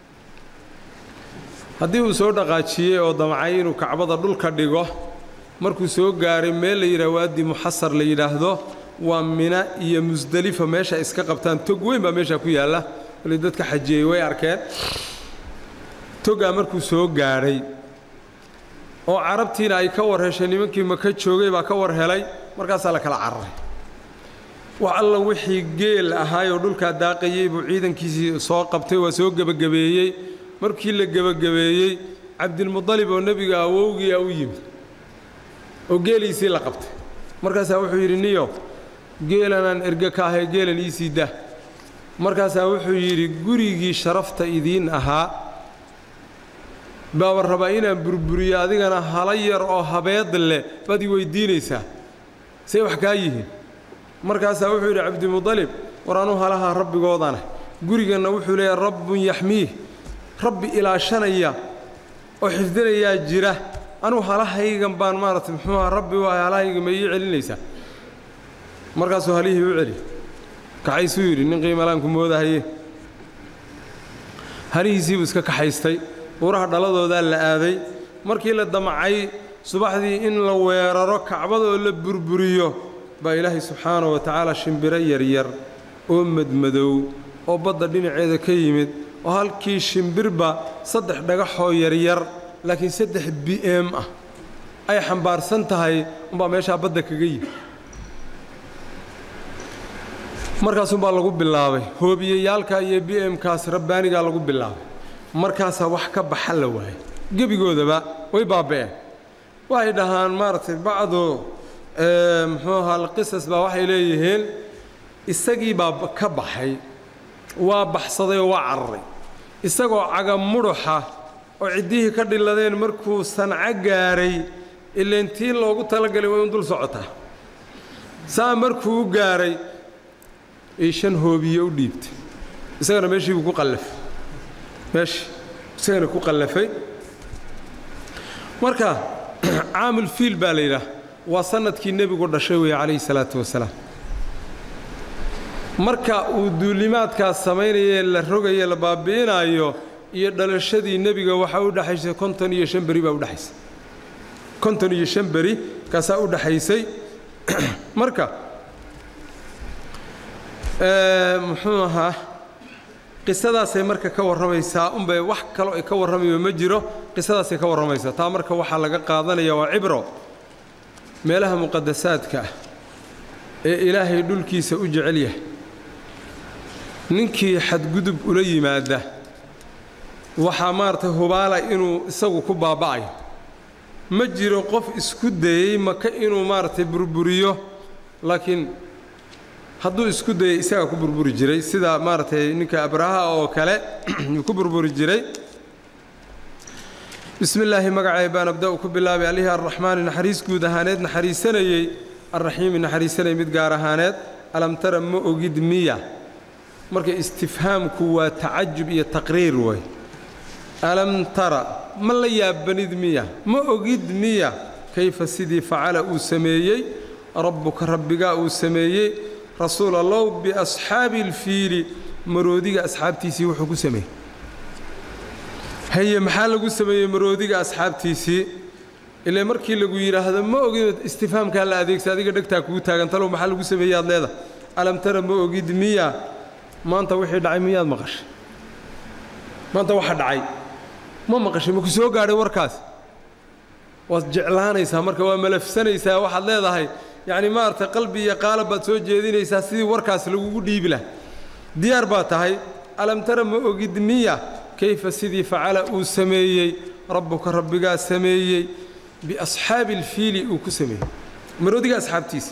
haddii uu soo dhaqaajiyey oo damcay inuu kacbada dhulka dhigo markuu soo gaaray meel la yidhaah waadi muxasar la yidhaahdo waa mina iyo musdelifa meesha iska qabtaan tog weyn baa meeshaa ku yaalla wali dadka xajiyey way arkeen togaa markuu soo gaadhay oo carabtiina ay ka war heshay nimankii maka joogay baa ka war helay markaasaa la kala cararay wax alla wixii geel ahaayoo dhulkaa daaqayey buu ciidankiisii soo qabtay waa soo gebagabeeyey markii la gebagabeeyey cabdilmudalib oo nebiga awowgiia u yimid oo geeliisii la qabtay markaasaa wuxuu yidhi niyo geelanaan erge ka ahay geelan iisii dah markaasaa wuxuu yidhi gurigii sharafta idiin ahaa baaba rabaa inaan burburiyo adigana hala yar oo habeed leh baad ii weyddiinaysaa say wax kaa yihiin markaasaa wuxuu yidhi cabdimudalib war anuu halaha rabbigoodana guriganna wuxuu leeyahay rabbun yaxmiih rabbi ilaashanaya oo xifdinayaa jira anuu halahaygan baan maaragtay muxuuha rabbi u ahay halahayga ma ii celinaysaa markaasuu halihii u celi kaxaysuu yidhi nin qiimalaanku moodahaye harihiisiibuu iska kaxaystay buuraha dhaladoodaa la aaday markii la damcay subaxdii in la weeraro kacbadoo la burburiyo baa ilaahay subxaanahu wa tacaala shimbiro yaryar oo madmadow oo badda dhinaceeda ka yimid oo halkii shimbirba saddex dhagaxoo yaryar laakiin saddex b m ah ay xambaarsan tahay umbaa meeshaa badda kaga yimid markaasumbaa lagu bilaabay hoobiyeyaalka iyo b m-kaas rabbaanigaa lagu bilaabay markaasaa wax ka baxa la waayay gebigoodaba way baaba'een waxay dhahaan maaragtay bacdu muxuu ahaa alqisas baa waxay leeyihiin isagii baa ka baxay waa baxsaday oo waa cararay isagoo cagamudhuxa oo ciddihii ka dhiladeen markuu sanco gaaray ileentii loogu talagalay way un dul socotaa saa markuu u gaaray ay shan hoobiye u dhiibtay isagana meeshii buu ku qallafay meeshii isagana ku qallafay marka caamulfiil baa la yidhaah waa sannadkii nebigu dhashay weeye calayhi salaatu wasalaam marka uu duulimaadkaas samaynayee la rogaye la baabi'inaayo iyo dhalashadii nebiga waxaa u dhexaysay konton iyo shan beri baa udhexaysay konton iyo shan beri kaasaa u dhexaysay marka muxuu ahaa qisadaasay marka ka warramaysaa unbay wax kaloo ay ka warramayo ma jiro qisadaasay ka warramaysaa taa marka waxaa laga qaadanaya waa cibro meelaha muqadasaadka ah ee ilaahay dhulkiisa u jecel yahay ninkii xadgudub ula yimaada waxaa maaragtay hubaala inuu isagu ku baaba'ayo ma jiro qof isku dayey maka inuu maaragtay burburiyo laakiin hadduu isku dayay isagaa ku burburi jiray sida maaragtay ninka abraha oo kale uu ku burburi jiray bismi illaahi magacay baan abda-u ku bilaabay allihii arraxmaani naxariis guud ahaaneed naxariisanayey arraxiimi naxariisanayay mid gaar ahaaneed alam tara ma ogid miya marka istifhaamku waa tacajub iyo taqriir way alam tara ma la yaabanid miya ma ogid miya kayfa sidii facala uu sameeyey rabbuka rabbigaa uu sameeyey rasuul allow biasxaabi alfiili maroodiga asxaabtiisii wuxuu ku sameeyey haye maxaa lagu sameeyey maroodiga asxaabtiisii ilaa markii lagu yidhaahdo ma ogid istifhaamkaa la adeegsa adiga dhegtaa kugu taagan talow maxaa lagu sameeyey aad leedahay alam tara ma ogid miya maanta wixii dhacay miyaad maqashay maanta waxa dhacay ma maqashay ma ku soo gaadhay warkaas waad jeclaanaysaa marka waa malafsanaysaa waxaad leedahay yacni maaragtay qalbi iyo qaalab baad soo jeedinaysaa sidii warkaas lagugu dhiibi laha diyaar baa tahay alam tara ma ogid miya kayfa sidii facala uu sameeyey rabbuka rabbigaa sameeyey biasxaabi alfiili uu ku sameeyey maroodiga asxaabtiisa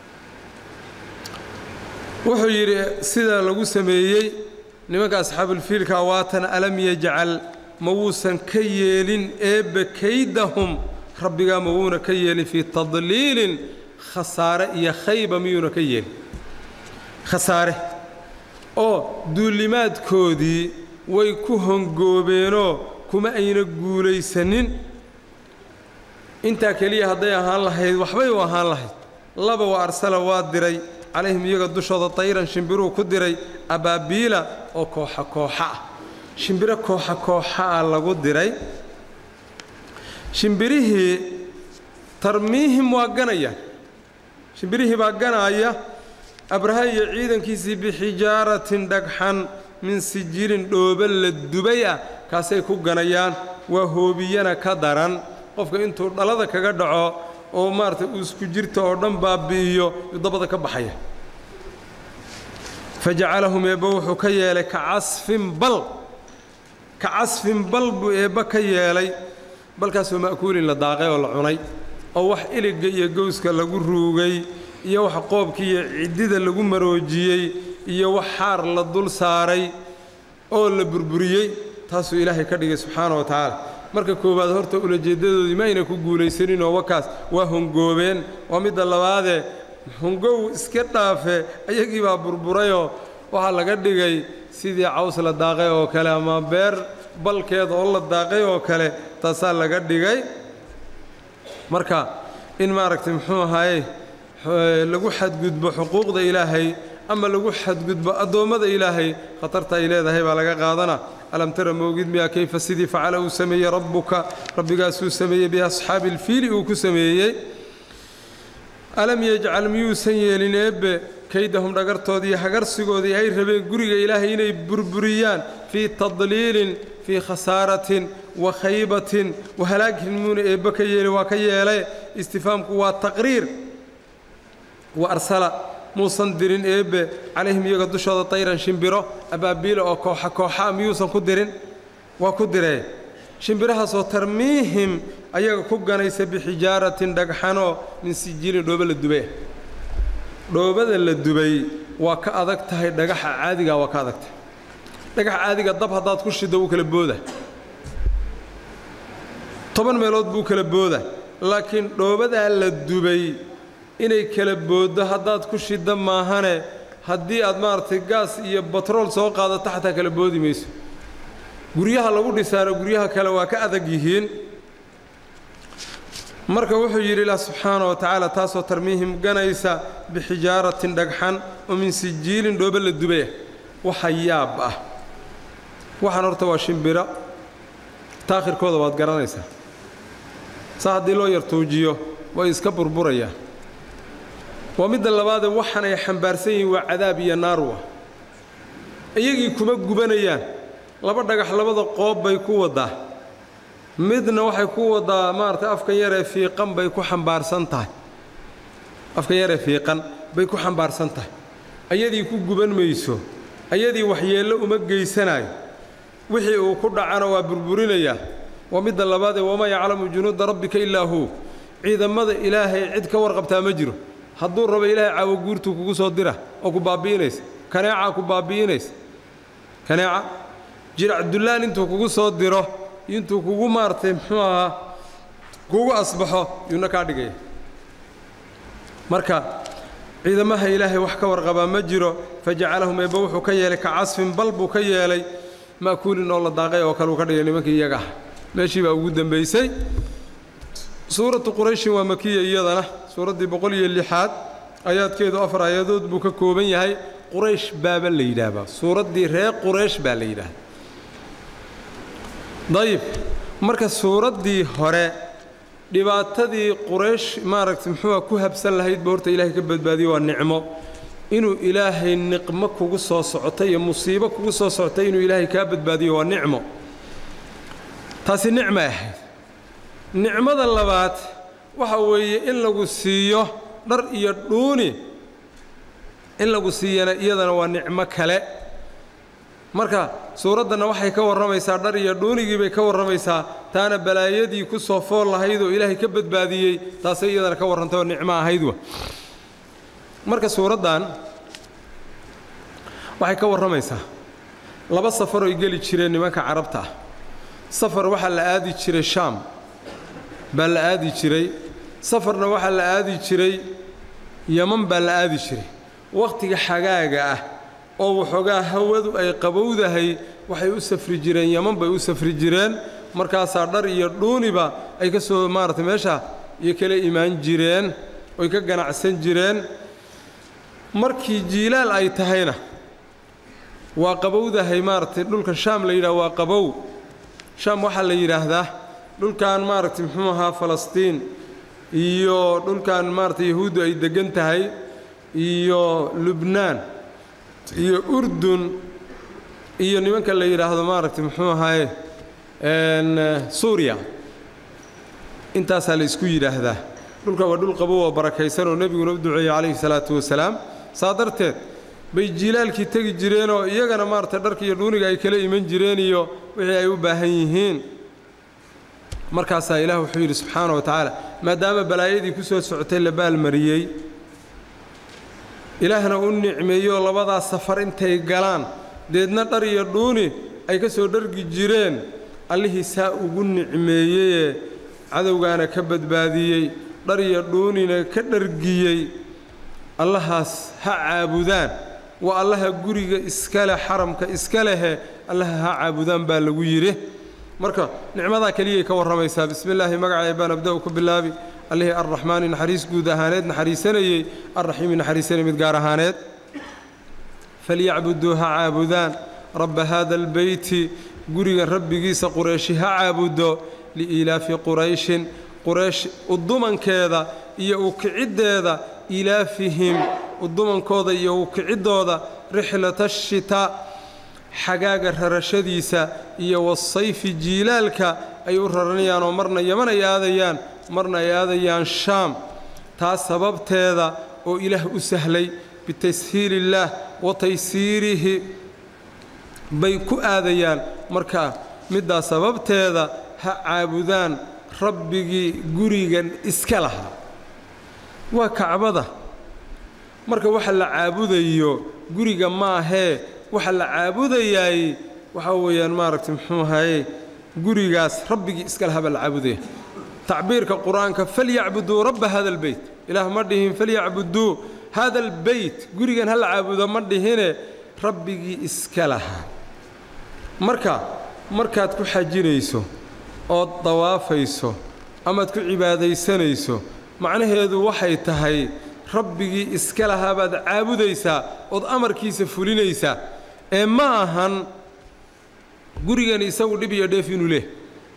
wuxuu yidhi sida lagu sameeyey nimanka asxaabulfiilka waatan alam yajcal ma wuusan ka yeelin eebbe kaydahum rabbigaa ma wuuna ka yeelin fii tadliilin khasaare iyo khayba miyuuna ka yeelin khasaare oo duulimaadkoodii way ku hongoobeenoo kuma ayna guulaysanin intaa keliya hadday ahaan lahayd waxbay u ahaan lahayd laba wa arsala waa diray calayhim iyaga dushooda tayran shimbiruu ku diray abaabiila oo kooxa kooxa ah shimbiro kooxa kooxa ah lagu diray shimbirihii tarmiihim waa ganayaan shimbirihii baa ganaaya abraha iyo ciidankiisii bixijaaratin dhagxan min sijirin dhooba la dubay ah kaasay ku ganayaan waa hoobiyana ka daran qofka intuu dhalada kaga dhaco oo maaragtay uu isku jirta oo dhan baabi'iyo yuu dabada ka baxaya fajacalahum eebba wuxuu ka yeelay ka casfin bal ka casfin bal buu eebba ka yeelay balkaasoo ma'kuulin la daaqay oo la cunay oo wax iligga iyo gowska lagu ruugay iyo wax qoobka iyo ciddida lagu maroojiyey iyo wax xaar la dul saaray oo la burburiyey taasuu ilaahay ka dhigay subxaana wa tacaala marka koowaad horta ulajeeddadoodii ma ayna ku guulaysaninoo wakaas waa hongoobeen waa midda labaadee hongow iska dhaafe ayagii baa burburayoo waxaa laga dhigay sidii caws la daaqay oo kale ama beer balkeed oo la daaqay oo kale taasaa laga dhigay marka in maaragtay muxuu ahaaye lagu xadgudbo xuquuqda ilaahay ama lagu xadgudbo addoommada ilaahay khatarta ay leedahay baa laga qaadana alam tara moogid miyaa kayfa sidii facala uu sameeyey rabbuka rabbigaasuu sameeyey biasxaabi ilfiili uu ku sameeyey alam yajcal miyuusan yeelin eebbe kaydahum dhagartoodii hagarsigoodii ay rabeen guriga ilaahay inay burburiyaan fii tadliilin fii khasaaratin wa khaybatin wa halaagin muuna eebbe ka yeeli waa ka yeele istifaamku waa taqriir wa arsala muusan dirin eebbe calayhim iyaga dushooda tayran shimbiro abaabiila oo kooxa kooxaa miyuusan ku dirin waa ku diree shimbirahaasoo tarmiihim ayaga ku ganaysa bixijaaratin dhagxanoo min sijiilin dhoobo la dubay dhoobada la dubay waa ka adag tahay dhagaxa caadigaa waa ka adag tahay dhagaxa caadiga dab haddaad ku shiddo wuu kala booda toban meelood buu kala booda laakiin dhoobadaa la dubay inay kala booddo haddaad ku shiddo maahane haddii aad maaragtay gaas iyo batrool soo qaadato xataa kala boodi mayso guryaha lagu dhisaano guryaha kale waa ka adag yihiin marka wuxuu yidhi ilaah subxaana wa tacaala taasoo tarmiihim ganaysa bixijaaratin dhagxan oo min sijiilin dhoobo la dubaya waxa yaab ah waxaan horta waa shimbiro taakhirkooda waad garanaysaa saa haddii loo yar tuujiyo way iska burburayaan waa midda labaadee waxan ay xambaarsan yihiin waa cadaab iyo naarwa iyagii kuma gubanayaan laba dhagax labada qoob bay ku waddaa midna waxay ku waddaa maaragtay afkan yaree fiiqan bay ku xambaarsan tahay afkan yaree fiiqan bay ku xambaarsan tahay ayadii ku guban mayso ayadii waxyeello uma geysanayo wixii uu ku dhacana waa burburinayaa waa midda labaadee wamaa yaclamu junuuda rabbika ilaa huu ciidamada ilaahay cid ka warqabtaa ma jiro hadduu rabo ilaahay caawo guurtuu kugu soo dira oo ku baabbi'inaysa kaneecaa ku baabbi'inaysa kaneeca jirac dullaan intuu kugu soo diro intuu kugu maaragtay muxuu ahaa kugu asbaxo yuuna kaa dhigaya marka ciidamaha ilaahay wax ka warqabaa ma jiro fajacalahum eebba wuxuu ka yeelay ka casfin bal buu ka yeelay ma'kuulin oo la daaqay oo kale uu ka dhigay nimankii iyaga ah meeshii baa ugu dembaysay suuratu qurayshin waa makiya iyadana suuraddii boqol iyo lixaad aayaadkeedu afar aayadood buu ka kooban yahay quraysh baaba la yidhaahbaa suuraddii reer quraysh baa la yidhaahda dayib marka suuraddii hore dhibaatadii quraysh maaragtay muxuua ku habsan lahaydba horta ilaahay ka badbaadiyo waa nicmo inuu ilaahay niqmo kugu soo socotay iyo musiibo kugu soo socotay inuu ilaahay kaa badbaadiyo waa nicmo taasi nicmay ahayd nicmada labaad waxa weeye in lagu siiyo dhar iyo dhuuni in lagu siiyana iyadana waa nicmo kale marka suuraddanna waxay ka warramaysaa dhar iyo dhuunigii bay ka warramaysaa taana balaayadii ku soo fool lahayd oo ilaahay ka badbaadiyey taasay iyadana ka warrantay oo nicmo ahayd wa marka suuraddan waxay ka warramaysaa laba safar oy geli jireen nimanka carabta ah safar waxaa la aadi jiray shaam baa la aadi jiray safarna waxaa la aadi jiray yaman baa la aadi jiray wakhtiga xagaaga ah oo waxoogaa hawadu ay qabowdahay waxay u safri jireen yaman bay u safri jireen markaasaa dhar iyo dhuuniba ay ka soo maaragtay meesha iyo kala imaan jireen oy ka ganacsan jireen markii jiilaal ay tahayna waa qabowdahay maaragtay dhulka shaam la yidhaha waa qabow shaam waxaa la yidhaahdaa dhulkan maaragtay muxuu ahaa falastiin iyo dhulkan maaragtay yahuuddu ay deggan tahay iyo lubnaan iyo urdun iyo nimanka la yidhaahdo maaragtay muxuu ahaaye suuriya intaasaa la isku yidhaahdaa dhulka waa dhul qabow oo barakaysan oo nebiguna u duceeyey calayhi salaatu wasalaam saa darteed bay jiilaalkii tegi jireenoo iyagana maaragtay dharka iyo dhuuniga ay kala iman jireen iyo wixii ay u baahan yihiin markaasaa ilaah wuxuu yidhi subxaana wa tacaala maadaama balaayadii ku soo socotay la baalmariyey ilaahna u nicmeeyoo labadaas safar intay galaan deedna dhar iyo dhuuni ay ka soo dhargi jireen allihii saa ugu nicmeeyeyee cadowgaana ka badbaadiyey dhar iyo dhuunina ka dhargiyey allahaas ha caabudaan waa allaha guriga iskaleh xaramka iska lehe allaha ha caabudaan baa lagu yidhi marka nicmadaa keliyay ka warramaysaa bismi illaahi magacay baan abda-u ku bilaabi allihii arraxmaani naxariis guud ahaaneed naxariisanayey arraxiimi naxariisanay mid gaar ahaaneed falyacbuduu ha caabudaan rabba haada albeyti gurigan rabbigiisa qurayshi ha caabudo liiilaafi qurayshin quraysh udumankeeda iyo u kiciddeeda ilaafihim udumankooda iyo u kiciddooda rixlata ashitaa xagaaga rarashadiisa iyo wasayfi jiilaalka ay u raranayaan oo marna yaman ay aadayaan marna ay aadayaan shaam taas sababteeda oo ilaah u sahlay bitashiilillaah wa taysiirihi bay ku aadayaan marka middaas sababteeda ha caabudaan rabbigii gurigan iska lahaa waa kacbada marka waxa la caabudayo guriga maahee waxa la caabudayaay waxaa weeyaan maaragtay muxuu ahaye gurigaas rabbigii iska lahaa baa la caabudaya tacbiirka qur-aanka falyacbuduu rabba hada albeyt ilaah ma dhihin falyacbuduu hada albeyt gurigan ha la caabudo ma dhihine rabbigii iska lahaa marka markaad ku xajinayso ood dawaafayso amaad ku cibaadaysanayso macnaheedu waxay tahay rabbigii iska lahaa baad caabudaysaa ood amarkiisa fulinaysaa ee ma ahan gurigani isagu dhib iyo dheef inuu leh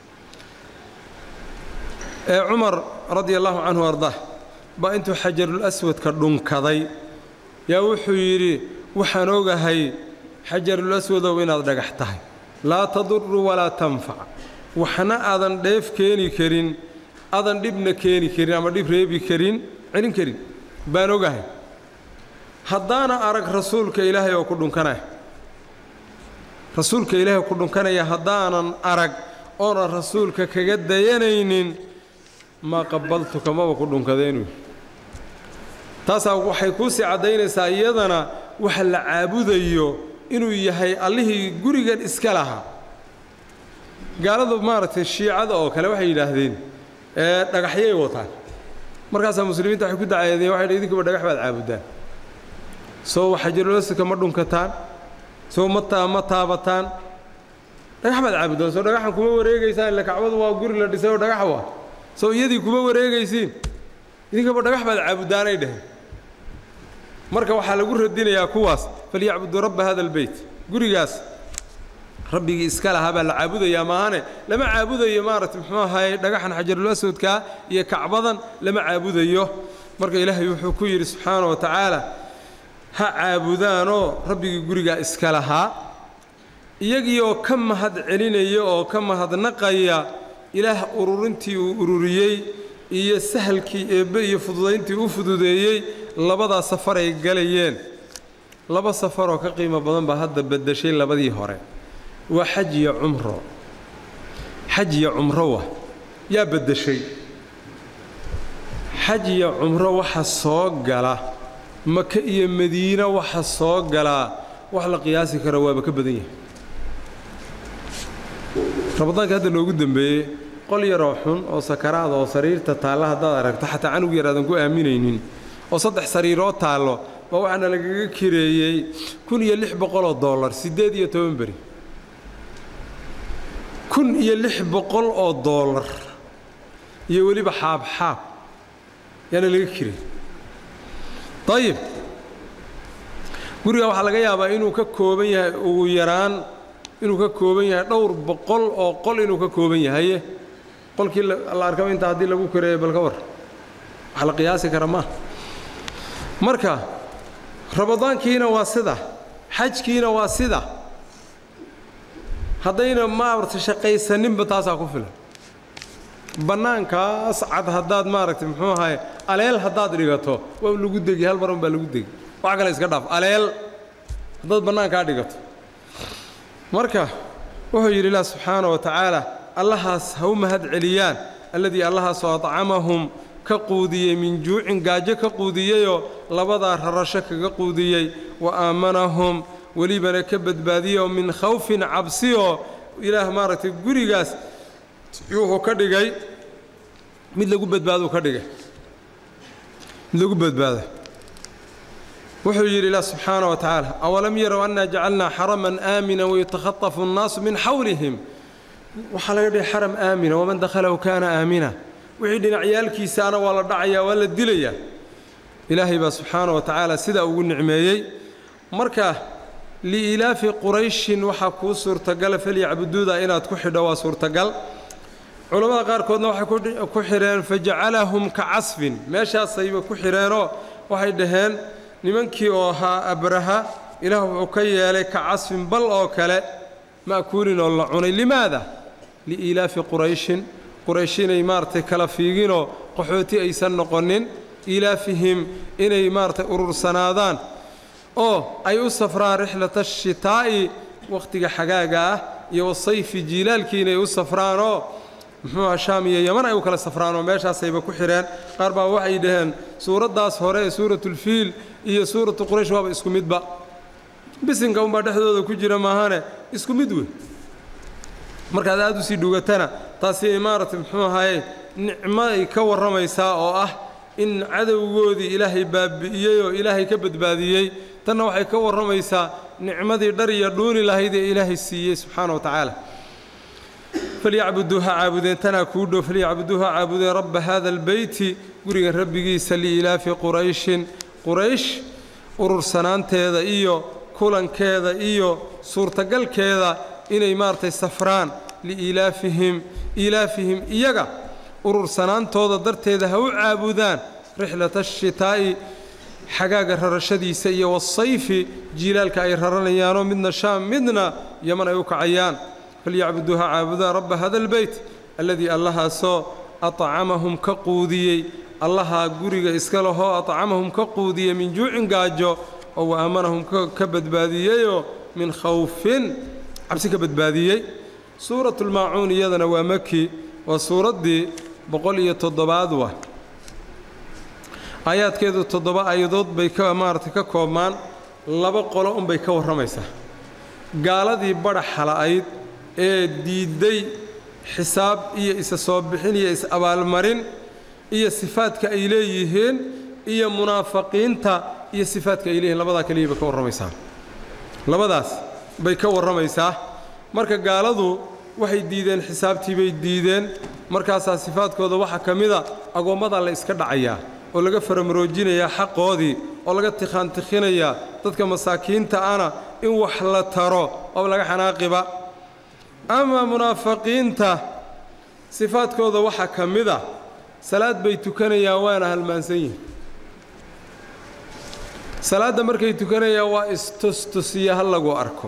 ee cumar radia allahu canhu ardah baa intuu xajarul aswadka dhunkaday yaa wuxuu yidhi waxaan ogahay xajarul aswadow inaad dhagax tahay laa taduru walaa tanfac waxna aadan dheef keeni karin aadan dhibna keeni karin ama dhib reebi karin celin karin baan ogahay haddaana arag rasuulka ilaahay oo ku dhunkanaya rasuulka ilaahay ku dhunkanaya haddaanan arag oonan rasuulka kaga dayanaynin maa qabaltuka maba ku dhunkadeenu taasaa waxay kuu sii caddaynaysaa iyadana waxa la caabudayo inuu yahay allihii gurigan iska lahaa gaaladu maaragtay shiicada oo kale waxay yidhaahdeen ee dhagaxyay wataan markaasaa muslimiinta waxay ku dacaydeen waxay idinkuba dhagax baad caabudaan soo xajarulasika ma dhunkataan soo ma ma taabataan dhagax baad caabudaan soo dhagaxan kuma wareegaysaan illa kacbadu waa guri la dhisay oo dhagax waa soo iyadii kuma wareegaysiin idinkaba dhagax baad caabudaanay dheheen marka waxaa lagu radinayaa kuwaas falyacbuduu rabba hada albeyt gurigaas rabbigii iska lahaa baa la caabudayaa maahane lama caabudayo maaragtay muxuu ahaye dhagaxan xajarul aswadkaa iyo kacbadan lama caabudayo marka ilaahay wuxuu ku yidhi subxaana wa tacaala ha caabudaanoo rabbigii gurigaa iska lahaa iyagiioo ka mahad celinaya oo ka mahadnaqaya ilaah ururintii uu ururiyey iyo sahalkii eebbe iyo fududayntii u fududeeyey labadaa safaray galayeen laba safaroo ka qiimo badan baa hadda beddeshay labadii hore waa xaj iyo cumro xaj iyo cumro wa yaa beddeshay xaj iyo cumro waxa soo gala maka iyo madiine waxa soo galaa wax la qiyaasi kara waaba ka badan yahay ramadaanka hadda noogu dembeeyey qol yaroo xun oo sakaraada oo sariirta taalla haddaad aragto xataa canug yar aadan ku aaminaynin oo saddex sariiroo taallo baa waxaana lagaga kireeyey kun iyo lix boqoloo dollar siddeed iyo toban beri kun iyo lix boqol oo dollar iyo weliba xaabxaab yaana laga kiray dayib guriga waxaa laga yaabaa inuu ka kooban yahay ugu yaraan inuu ka kooban yahay dhowr boqol oo qol inuu ka kooban yahaye qolkii la arkaba intaa haddii lagu kareeyo bal ka war wax la qiyaasi kara maaha marka ramadaankiina waa sida xajkiina waa sida haddayna maaragtay shaqaysaninba taasaa ku filan bannaankaas cad haddaad maaragtay muxuu ahaye aleel haddaad dhigato waa lagu degi hal mar un baa lagu degi wax kale iska dhaaf aleel haddaad bannaankaa dhigato marka wuxuu yidhi ilah subxaana wa tacaala allahaas ha u mahad celiyaan alladii allahaasoo adcamahum ka quudiyey min juucin gaajo ka quudiyeyoo labadaa rarasho kaga quudiyey wa aamanahum welibana ka badbaadiyoo min khawfin cabsiyoo ilaah maaragtay gurigaas wuxuu ka dhigay mid lagu badbaaduu ka dhigay mid lagu badbaado wuxuu yidhi ilah subxaana wa tacaala awalam yarow annaa jacalnaa xaraman aamina wayutakhatafu annaasu min xawlihim waxaa laga dhigay xaram aamina waman dakhalahu kaana aamina wixii dhinacyaalkiisaana waa la dhacayaa waa la dilayaa ilaahay baa subxaana wa tacaala sidaa ugu nicmeeyey marka liilaafi qurayshin waxaa kuu suurtagala falyacbuduuda inaad ku xidho waa suurtagal culammada qaarkoodna waxay ku xidheen fajacalahum ka casfin meeshaasayba ku xidheenoo waxay dhaheen nimankii oo ahaa abraha ilaah wuxuu ka yeelay ka casfin bal oo kale ma'kuulin oo la cunay limaada liiilaafi qurayshin quraysh inay maaragtay kala fiiginoo qaxooti aysan noqonin iilaafihim inay maaragtay urursanaadaan oo ay u safraan rixlata ashitaa'i wakhtiga xagaaga ah iyo wasayfi jiilaalkii inay u safraanoo muxuuha shaam iyo yaman ay u kala safraanoo meeshaasayba ku xidheen qaar baa waxay dhaheen suuraddaas hore ee suuratulfiil iyo suuratu quraysh waaba isku midba bisinka unbaa dhexdooda ku jira maahane isku mid wey markaad aad u sii dhugatana taasi maaragtay muxuu ahaye nicmo ay ka warramaysaa oo ah in cadowgoodii ilaahay baabi'iyey oo ilaahay ka badbaadiyey tanna waxay ka warramaysaa nicmadii dhar iyo dhuuni lahayd ee ilaahay siiyey subxaana wa tacaala falyacbuduuha caabudeen tanaa kuu dhow falyacbuduuha caabudeen rabba haada albeyti guriga rabbigiisa liilaafi qurayshin quraysh urursanaanteeda iyo kulankeeda iyo suurtagalkeeda inay maaragtay safraan liilaafihim iilaafihim iyaga urursanaantooda darteeda ha u caabudaan rixlata ashitaa'i xagaaga rarashadiisa iyo wasayfi jiilaalka ay raranayaanoo midna shaam midna yaman ay u kacayaan falyacbuduuha caabudaan rabba hada albeyt alladii allahaasoo acamahum ka quudiyey allahaa guriga iska lahoo acamahum ka quudiyey min juucin gaajo oo wa aamanahum ka badbaadiyeyoo min khawfin cabsi ka badbaadiyey suuratulmaacuun iyadana waa maki waa suuraddii boqol iyo toddobaad wa aayaadkeedu toddoba aayadood bay ka maaragtay ka koobmaan laba qolo unbay ka warramaysaa gaaladii badhaxa la'ayd ee diidday xisaab iyo isa soo bixin iyo is-abaalmarin iyo sifaadka ay leeyihiin iyo munaafaqiinta iyo sifaadka ay leeyihiin labadaa keliya bay ka warramaysaa labadaas bay ka warramaysaa marka gaaladu waxay diideen xisaabtii bay diideen markaasaa sifaadkooda waxaa ka mida agoommadaa la iska dhacayaa oo laga faramaroojinayaa xaqoodii oo laga tikhaantikhinayaa dadka masaakiinta ana in wax la taro oo laga xanaaqiba ama munaafiqiinta sifaadkooda waxaa ka mida salaad bay tukanayaan waana halmaansan yihin salaadda markay tukanayaan waa istustusiya ha lagu arko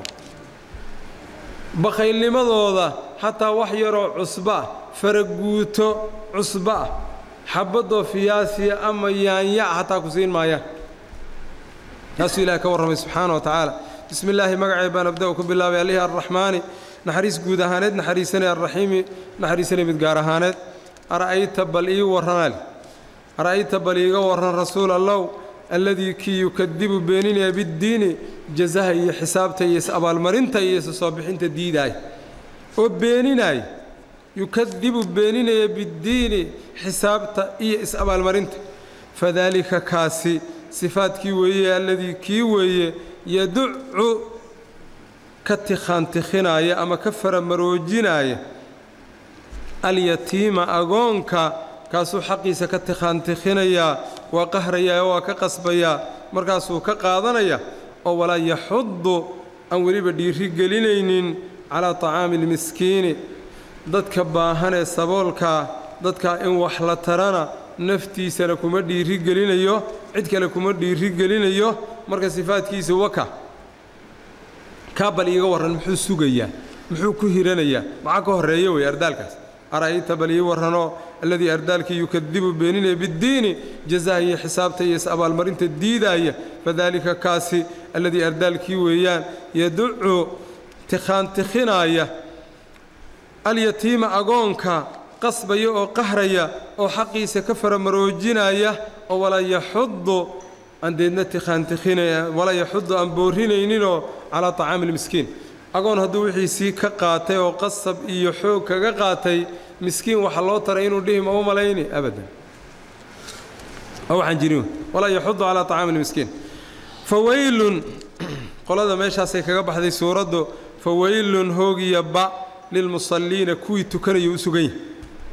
bakhaylnimadooda xataa wax yaroo cusbaah faraguuto cusba ah xabbadoo fiyaasiya ama yaanya xataa ku siin maayaan taasuu ilahay ka warramay subxaana wa tacaala bismi illaahi magacay baan abda-u ku bilaabay allihii arraxmaani naxariis guud ahaaneed naxariisanay arraxiimi naxariisanay mid gaar ahaaneed ara'ayta bal ii warranaal ara'ayta bal iiga warran rasuul allow alladii kii yukadibu beeninaya biddiini jazaha iyo xisaabta iyo is-abaalmarinta iyo isa soo bixinta diidaay oo beeninaay yukadibu beeninaya biddiini xisaabta iyo is-abaalmarinta fadaalika kaasi sifaadkii weeye alladii kii weeye yaducu ka tikhaantikhinaaya ama ka faramaroojinaaya alyatiima agoonka kaasuu xaqiisa ka tikhaantikhinayaa waa qahrayaa waa ka qasbayaa markaasuu ka qaadanaya oo walaa yaxudu aan weliba dhiiri gelinaynin calaa tacaami almiskiini dadka baahan ee saboolkaa dadkaa in wax la tarana naftiisana kuma dhiiri gelinayo cid kale kuma dhiiri gelinayo marka sifaadkiisa waka kaa bal iiga warran muxuu sugayaa muxuu ku hiranayaa maxaa ka horreeya wey ardaalkaas ara'ayta bal ii warranoo alladii ardaalkii yukadibu beeninaya biddiini jazaha iyo xisaabta iyo is-abaalmarinta diidaaya fadaalika kaasi alladii ardaalkii weeyaan yaducu tikhaantikhinaaya alyatiima agoonka qasbaya oo qahraya oo xaqiisa ka faramaroojinaya oo walaa yaxudu aan deedna tikhaantikhinaya walaa yaxudu aan boorinayninoo calaa tacaami lmiskiin agoon hadduu wixiisii ka qaatay oo qasab iyo xoog kaga qaatay miskiin waxa loo taray inuu dhihi ma u malayni abadan waxaan jirin walaa yaxudu calaa tacaami lmiskiin fawaylun qolada meeshaasay kaga baxday suuraddu fawaylun hoogiya ba lilmusalliina kuwii tukanayay u sugan yahay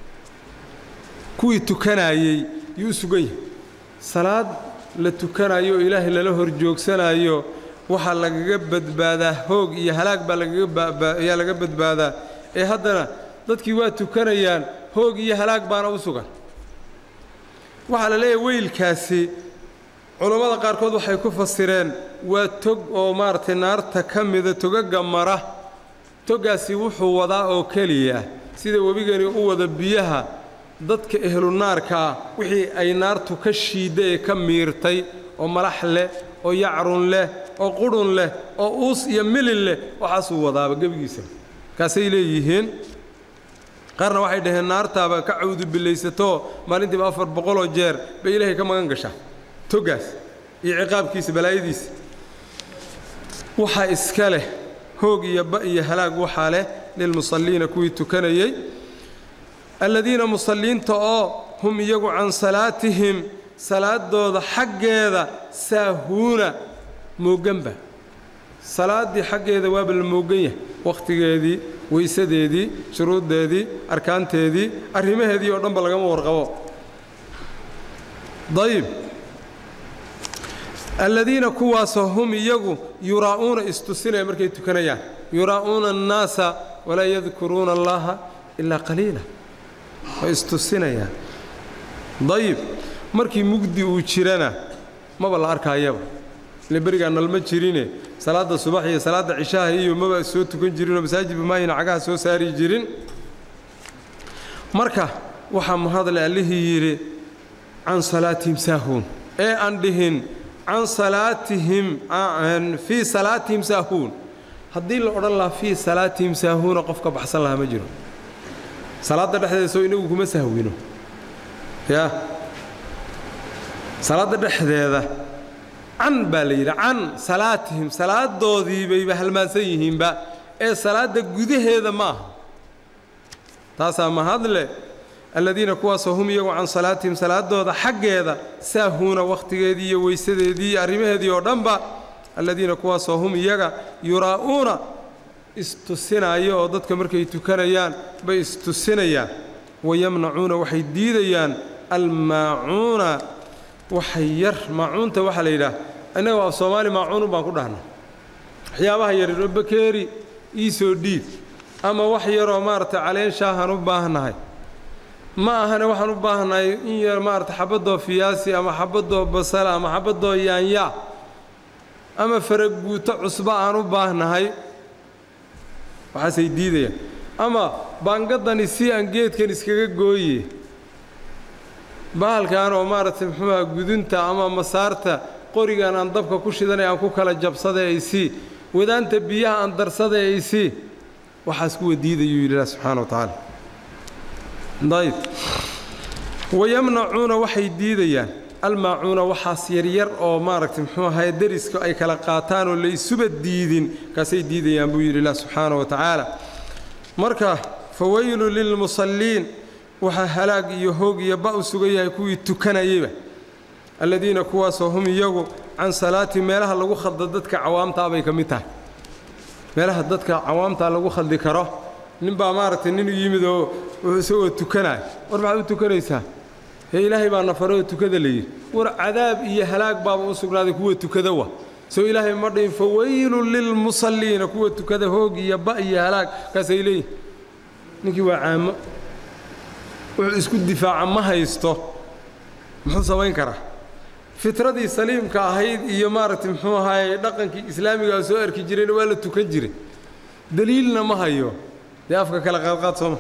kuwii tukanaayey yuu u sugan yahay salaad la tukanayo oo ilaahay lala hor joogsanayo waxaa lagaga badbaadaa hoog iyo halaag baa lagagaaayaa laga badbaadaa ee haddana dadkii waa tukanayaan hoog iyo halaag baana u sugan waxaa la leeyahay weylkaasi culammada qaarkood waxay ku fasireen waa tog oo maaragtay naarta ka mida togaga mara toggaasi wuxuu wadaa oo keliya sida webigani u wada biyaha dadka ehlu naarkaa wixii ay naartu ka shiidda ee ka miirtay oo malax leh oo yacrun leh oo qudhun leh oo uus iyo milin leh waxaasuu wadaaba gebigiisa kaasay leeyihiin qaarna waxay dhaheen naartaaba ka cawdubilaysatoo maalintiiba afar boqoloo jeer bay ilaahay ka magan gashaa toggaas iyo ciqaabkiisa balaayadiisa waxaa iska leh hoog iyo ba iyo halaag waxaa leh lilmusalliina kuwii tukanayey alladiina musalliinta oo hum iyagu can salaatihim salaadooda xaggeeda saahuuna mooganba salaaddii xaggeeda waaba la moogan yahay wakhtigeedii weysadeedii shuruuddeedii arkaanteedii arrimaheedii oo dhanba lagama warqabo dayib alladiina kuwaasoo hum iyagu yuraa'uuna istusinaya markay tukanayaan yuraa'uuna annaasa walaa yadkuruuna allaha ilaa qaliila way istusinayaan dayib markii mugdi uu jirana maba la arkaayaba ile berigaa nalma jirine salaadda subax iyo salaadda cishaha iyo maba soo tukan jirinoo masaajidba maayna cagaha soo saari jirin marka waxaa mahadle allihii yidhi can salaatihim saahuun ee aan dhihin can salaatihim fii salaatihim saahuun haddii la odhan lahaa fii salaatihim saahuuna qof ka baxsan lahaa ma jiro salaadda dhexdeeda soo inagu kuma sahwino yaa salaadda dhexdeeda can baa la yidhi can salaatihim salaadoodii bayba halmaansan yihiinba ee salaadda gudaheeda ma aha taasaa mahadle alladiina kuwaasoo hum iyagu can salaatihim salaadooda xaggeeda saahuuna wakhtigeedii iyo weysadeedii iyo arrimaheedii oo dhanba alladiina kuwaasoo hum iyaga yuraa'uuna istusinaayo oo dadka markay tukanayaan bay istusinayaan wayamnacuuna waxay diidayaan almaacuuna waxay yar maacuunta waxaa la yidhaah innaga af soomaali maacuunun baan ku dhahnaa waxyaabaha yaryar oo bakeeri ii soo dhiib ama wax yaroo maaragtay caleen shaahaan u baahannahay ma ahane waxaan u baahannahay in yar maarata xabaddoo fiyaasi ama xabaddoo basala ama xabaddoo yaanyaa ama faraguuto cusba aan u baahnahay waxaasay diidayaan ama baangaddani si aan geedkan iskaga gooye bahalkan oo maaragtay muxuuaha gudunta ama masaarta qorigan aan dabka ku shidanay aan ku kala jabsaday ay sii wadaanta biyaha aan darsaday ay sii waxaas kuwa diidayuu yidhi ilah subxaana wa tacaala dayib wayamnacuuna waxay diidayaan almaacuuna waxaas yaryar oo maaragtay muxuu ahaye deriska ay kala qaataan oo la isuba diidin kaasay diidayaan buu yidhi ilah subxaana wa tacaala marka fawaylu lilmusalliin waxaa halaag iyo hoog iyo ba u sugan yahay kuwii tukanayeyba alladiina kuwaasoo hum iyagu can salaati meelaha lagu khalda dadka cawaamtaa bay ka mid tahay meelaha dadka cawaamtaa lagu khaldi karo ninbaa maaragtay nin yimid oo isagoo tukanaya war maxaad u tukanaysaa hee ilaahay baa nafaroo tukada layidhi war cadaab iyo halaag baaba u sugnaaday kuwa tukada wa soo ilaahay ma dhihin fawaylun lilmusalliina kuwa tukada hoog iyo ba iyo halaag kaasay leeyihin ninkii waa caamo wuxuu isku difaaca ma haysto muxuu samayn karaa fitradii saliimka ahayd iyo maaragtay muxuu ahaayey dhaqankii islaamigaa soo arki jirayna waa la tukan jiray daliilna ma hayo dee afka kale qaadqaad sooma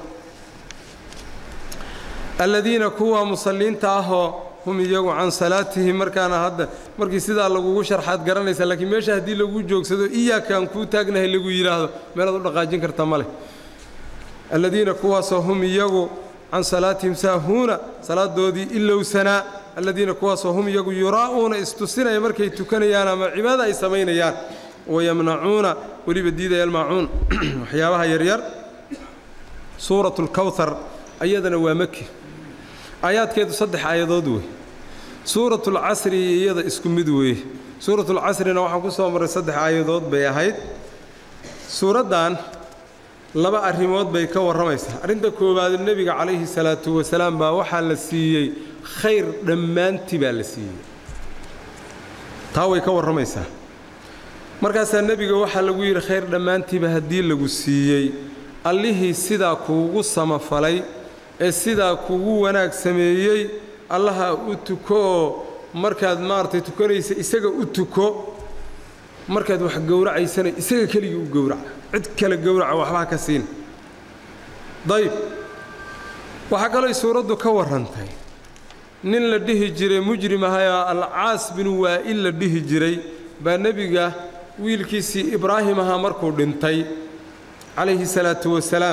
alladiina kuwa musalliinta ahoo hum iyagu can salaatihim markaana hadda markii sidaa lagugu sharxaad garanaysa laakiin meesha haddii lagu joogsado iyaakaan kuu taagnahay lagu yidhaahdo meelaad u dhaqaajin karta ma leh alladiina kuwaasoo hum iyagu can salaatihim saahuuna salaadoodii ilowsanaa alladiina kuwaasoo hum iyagu yuraa'uuna istusinaya markay tukanayaan ama cibaada ay samaynayaan wayamnacuuna weliba diidaya almaacuun waxyaabaha yaryar suuratu lkawhar ayadana waa maki aayaadkeedu saddex aayadood wey suuratulcasri iyo iyada isku mid weeye suuratulcasrina waxaan ku soo marray saddex aayadood bay ahayd suuraddan laba arrimood bay ka warramaysaa arrinta koowaad nebiga calayhi salaatu wasalaam baa waxaa la siiyey khayr dhammaantii baa la siiyey taa way ka warramaysaa markaasaa nebiga waxaa lagu yidhi khayr dhammaantiiba haddii lagu siiyey allihii sidaa kuugu samafalay ee sidaa kuugu wanaag sameeyey allaha u tuko oo markaad maaragtay tukanaysa isaga u tuko markaad wax gowracaysana isaga keligii u gowraca cid kale gowraca waxbaa ka siin dayib waxaa kalooy suuraddu ka warrantay nin la dhihi jiray mujrim ahayoo alcaas binu waa'il la dhihi jiray baa nebiga wiilkiisii ibraahim ahaa markuu dhintay calayhi salaatu wasalaam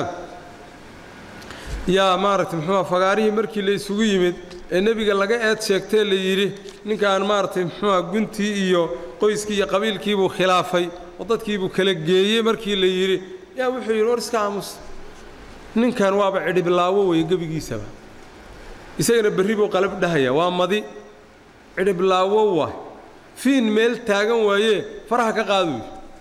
yaa maaragtay muxuuha fagaarihii markii la isugu yimid ee nebiga laga eed sheegtee la yidhi ninkaan maaragtay muxuuha guntii iyo qoyskii iyo qabiilkiibuu khilaafay oo dadkiibuu kala geeyey markii la yidhi yaa wuxuu yidhi war iska aamus ninkan waaba cidhiblaawo weeye gebigiisaba isagana berri buu qalab dhahaya waa madi cidhiblaawo waa fiin meel taagan waayee faraha ka qaaduy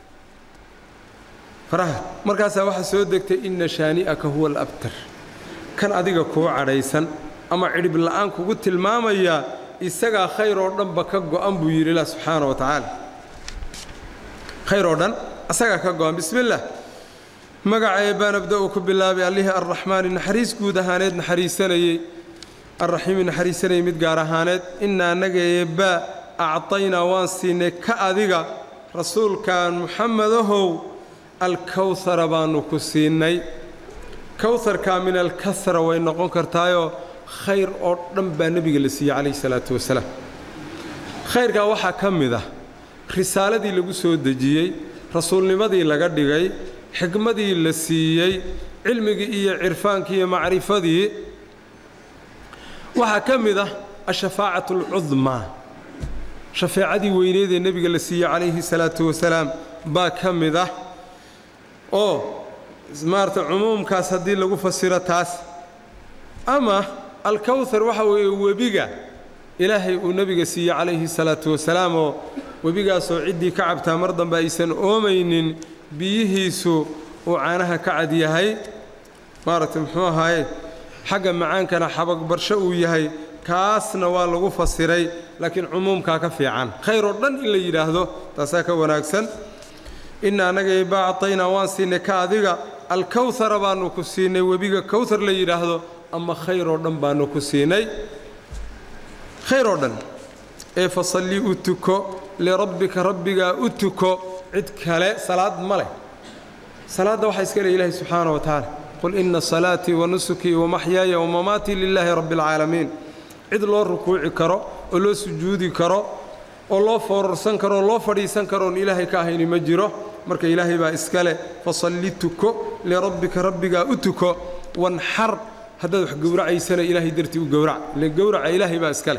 faraha markaasaa waxaa soo degtay inna shaani'aka huwa alabtar kan adiga kuu cadhaysan ama cidhib la'aan kugu tilmaamayaa isagaa khayr oo dhanba ka go'an buu yidhi ilah subxaana wa tacaala khayr oo dhan asagaa ka go'an bismillaah magacee baan abda'u ku bilaabay allihii arraxmaani naxariis guud ahaaneed naxariisanayey arraxiimi naxariisanayey mid gaar ahaaneed inna annaga eebbaa actaynaa waan siinay ka adiga rasuulkan muxamedahow alkawhara baannu ku siinay kawharkaa min alkahra way noqon kartaayoo khayr oo dhan baa nebiga la siiyey calayhi salaatu wasalaam khayrkaa waxaa ka mid ah risaaladii lagu soo dejiyey rasuulnimadii laga dhigay xikmadii la siiyey cilmigii iyo cirfaankii iyo macrifadii waxaa ka mid ah ashafaacatu alcudmaa shafeecadii weyneed ee nebiga la siiyey calayhi salaatu wasalaam baa ka mid ah oo maarata cumuumkaas haddii lagu fasiro taas ama alkawhar waxa weeye webiga ilaahay uu nebiga siiyey calayhi salaatu wasalaam oo webigaasoo ciddii ka cabtaa mar dambe aysan oomaynin biyihiisu uu caanaha ka cad yahay maaragtay muxuu ahaaye xagga macaankana xabagbarsho uu yahay kaasna waa lagu fasiray laakiin cumuumkaa ka fiican khayr oo dhan in la yidhaahdo taasaa ka wanaagsan inna annaga eebba actaynaa waan siinay ka adiga alkawhara baannu ku siinay webiga kawhar la yidhaahdo ama khayr oo dhan baannu ku siinay khayr oo dhan ee fasalli u tuko lirabbika rabbigaa u tuko cid kale salaad ma leh salaadda waxaa iska leh ilaahi subxaana wa tacaala qul inna salaatii wa nusukii wa maxyaaya wa mamaatii lilaahi rabbi alcaalamiin cid loo rukuuci karo oo loo sujuudi karo oo loo foorarsan karo oo loo fadhiisan karo oon ilaahay ka ahayni ma jiro marka ilaahay baa iska leh fasalli tuko lirabbika rabbigaa u tuko wanxar haddaad wax gowracaysana ilaahay dartii u gowrac ile gowraca ilaahay baa iska leh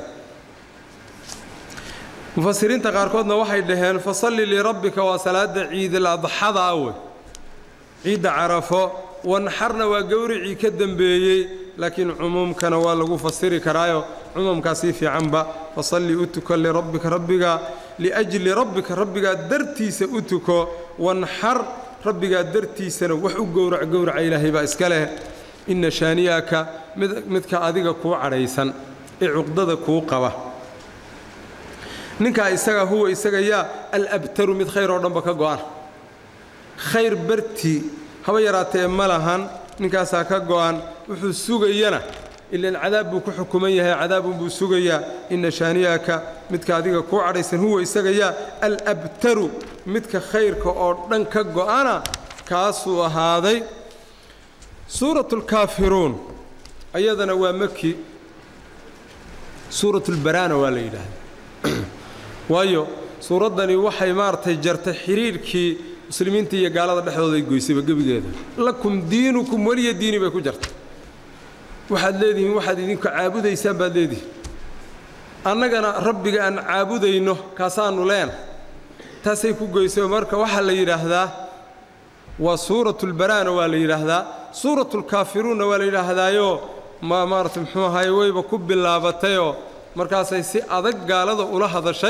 mufasiriinta qaarkoodna waxay dhaheen fasalli lirabbika waa salaada ciidal adxada wey ciidda carafo wanxarna waa gowricii ka dembeeyey laakiin cumuumkana waa lagu fasiri karaayo cumuumkaa sii fiicanba fasalli u tuko lirabbika rabbiga liajli rabbika rabbigaa dartiisa u tuko wanxar rabbigaa dartiisana wax u gowrac gowraca ilaahay baa iska leh inna shaaniyaka midka adiga kuu cadhaysan ee cuqdada kuu qaba ninkaa isaga huwa isaga yaa alabtaru mid khayr oo dhanba ka go'an khayr bartii haba yaraatee ma lahan ninkaasaa ka go'an wuxuu sugayana ilaan cadaab buu ku xukuman yahay cadaabunbuu sugayaa inna shaaniyaka midka adiga kuu cadhaysan huwa isaga yaa alabtaru midka khayrka oo dhan ka go'ana kaasuu ahaaday suuratulkaafiruun ayadana waa maki suuratulbaraana waa la yidhaahda waayo suuraddani waxay maaragtay jartay xidhiirhkii muslimiinta iyo gaalada dhexdooda ay goysayba gebigeeda lakum diinukum weliya diini bay ku jartay waxaad leedihiin waxaad idinku caabudaysaan baad leedihiin annagana rabbiga aan caabudayno kaasaannu leena taasay ku goysay marka waxaa la yidhaahdaa waa suuratulbaraana waa la yidhaahdaa suuratulkaafiruunna waa la yidhaahdaayo ma maarata muxuu ahaye wayba ku bilaabatayoo markaasay si adag gaalada ula hadashay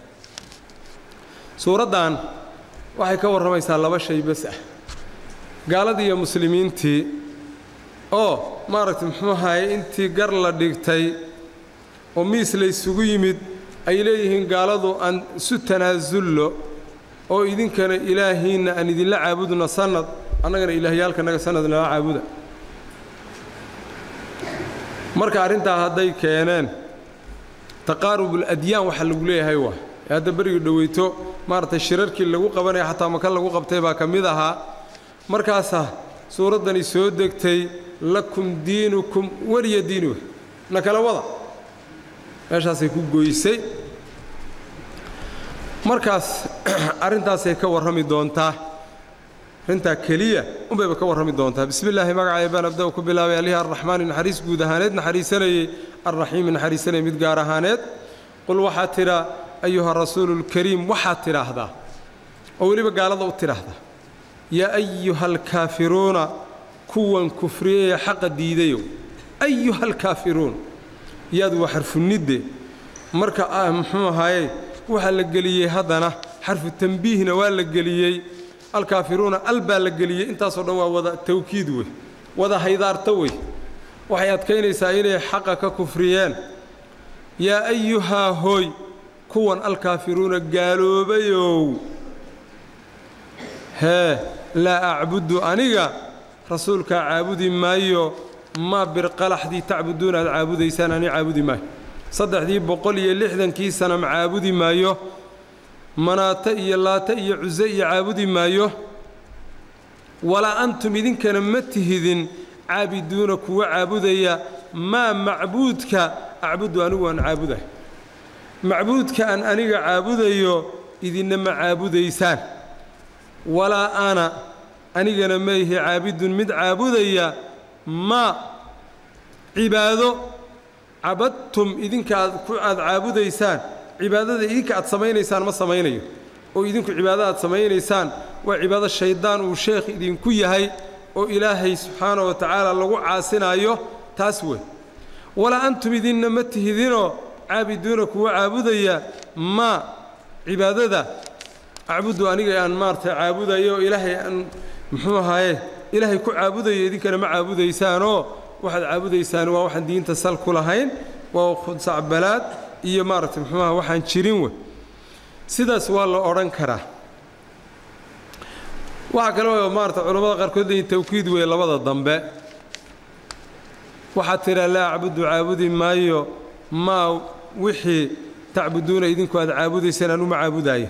suuraddan waxay ka warramaysaa laba shay bas ah gaaladii iyo muslimiintii oo maaragtay muxuu ahaye intii gar la dhigtay oo miis laysugu yimid ay leeyihiin gaaladu aan isu tanaasullo oo idinkana ilaahiinna aan idinla caabudna sannad annagana ilaahyaalkanaga sannad nala caabuda marka arrintaa hadday keeneen taqaarubul adyaan waxaa lagu leeyahay waa ee hadda berigii dhoweyto maaragtay shirarkii lagu qabanaya xataa maka lagu qabtay baa ka mid ahaa markaasaa suuraddani soo degtay lakum diinukum weliya diinuh na kala wada meeshaasay ku goysay markaas arrintaasay ka warrami doontaa arrintaa keliya unbayba ka warrami doontaa bismi illaahi magacaya baan abda ku bilaabay alihi arraxmaani naxariis guud ahaaneed naxariisanayey arraxiimi naxariisanayay mid gaar ahaaneed qul waxaad tidhaa ayuha rasuuluulkariim waxaad tidhaahdaa oo weliba gaalada u tidhaahdaa yaa ayuha alkaafiruuna kuwan kufriyayee xaqa diidayow ayuha alkaafiruun yaad waa xarfunidde marka ah muxuu ahaaye waxaa la geliyey haddana xarfu tambiihna waa la geliyey alkaafiruuna al baa la geliyey intaasoo dhan waa wada tawkiid wey wada haydaarto wey waxay adkaynaysaa inay xaqa ka kufriyeen yaa ayuhaa hooy kuwan alkaafiruuna gaaloobayow hee laa acbudu aniga rasuulkaa caabudi maayo maa birqalaxdii tacbuduuna aad caabudaysaan ani caabudi maayo saddexdii boqol iyo lixdankii sanam caabudi maayo manaate iyo laate iyo cuse iyo caabudi maayo walaa antum idinkana ma tihidin caabiduuna kuwa caabudaya maa macbuudka acbudu anigu aan caabudahay macbuudka aan aniga caabudayo idinna ma caabudaysaan walaa ana anigana ma ihi caabidun mid caabudaya maa cibaado cabadtum idinka aad ku aad caabudaysaan cibaadada idinka aad samaynaysaan ma samaynayo oo idinku cibaado aad samaynaysaan waa cibaado shayddaan uu sheekh idinku yahay oo ilaahay subxaana wa tacaala lagu caasinaayo taas wey walaa antum idinna ma tihidinoo caabiduuna kuwa caabudaya maa cibaadada acbudu aniga aan maaragtay caabudayo oo ilaahay aan muxuu ahaaye ilaahay ku caabudayo idinkana ma caabudaysaanoo waxaad caabudaysaan waa waxaan diinta sal ku lahayn waa khudsacbalaad iyo maaragtay muxuuaha waxaan jirin wey sidaas waa la odhan karaa waxaa kale oo maarata culammada qaarkood leeyihin tawkiid weeye labada dambe waxaad tidhaa laa acbudu caabudi maayo maa wixii tacbuduuna idinku aad caabudaysaan aan uma caabudaayo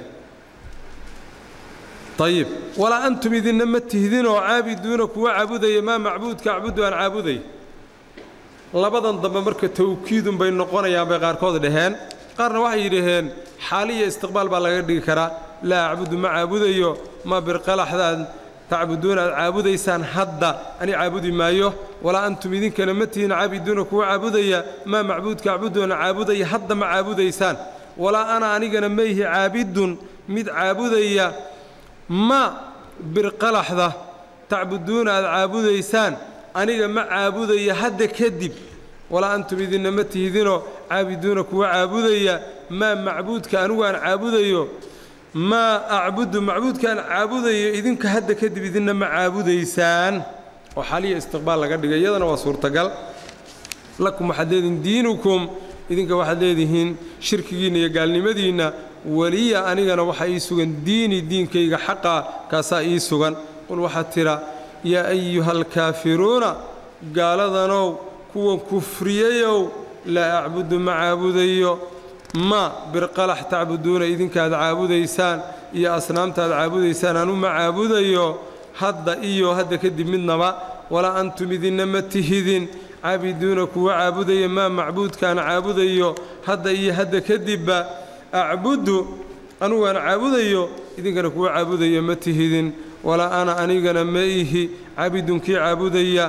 ayib walaa antum idinna ma tihdinoo caabiduuna kuwa caabudaya maa macbuudka acbudu aan caabuday labadan dambe marka tawkiidun bay noqonayaan bay qaarkood dhaheen qaarna waxay yidhaheen xaaliya istiqbaal baa laga dhigi karaa laa acbudu ma caabudayo ma birqalaxdaad tacbuduuna aad caabudaysaan hadda ani caabudi maayo walaa antum idinkana ma tihin caabiduuna kuwa caabudaya maa macbuudka acbuduuna caabudaya hadda ma caabudaysaan walaa ana anigana mayhi caabidun mid caabudaya ma birqalaxda tacbuduuna aad caabudaysaan aniga ma caabudaya hadda kadib walaa antum idinna ma tihdinoo caabiduuna kuwa caabudaya maa macbuudka anigu aan caabudayo maa acbudu macbuudkaan caabudayo idinka hadda kadib idinna ma caabudaysaan oo xaliya istiqbaal laga dhigay iyadana waa suurtagal lakum waxaad leedihiin diinukum idinka waxaad leedihiin shirkigiinna iyo gaalnimadiinna weliya anigana waxaa ii sugan diini diinkayga xaqa kaasaa ii sugan qul waxaad tidha yaa ayuha alkaafiruuna gaaladanow kuwan kufriyayow laa acbudu ma caabudayo ma birqalax tacbuduuna idinkaad caabudaysaan iyo asnaamtaad caabudaysaan anu ma caabudayo hadda iyo hadda kadib midnaba walaa antum idinna ma tihidin caabiduuna kuwa caabudaya maa macbuudkaan caabudayo hadda iyo hadda kadibba acbudu anugaan caabudayo idinkana kuwa caabudayo ma tihidin walaa ana anigana ma ihi caabidunkii caabudaya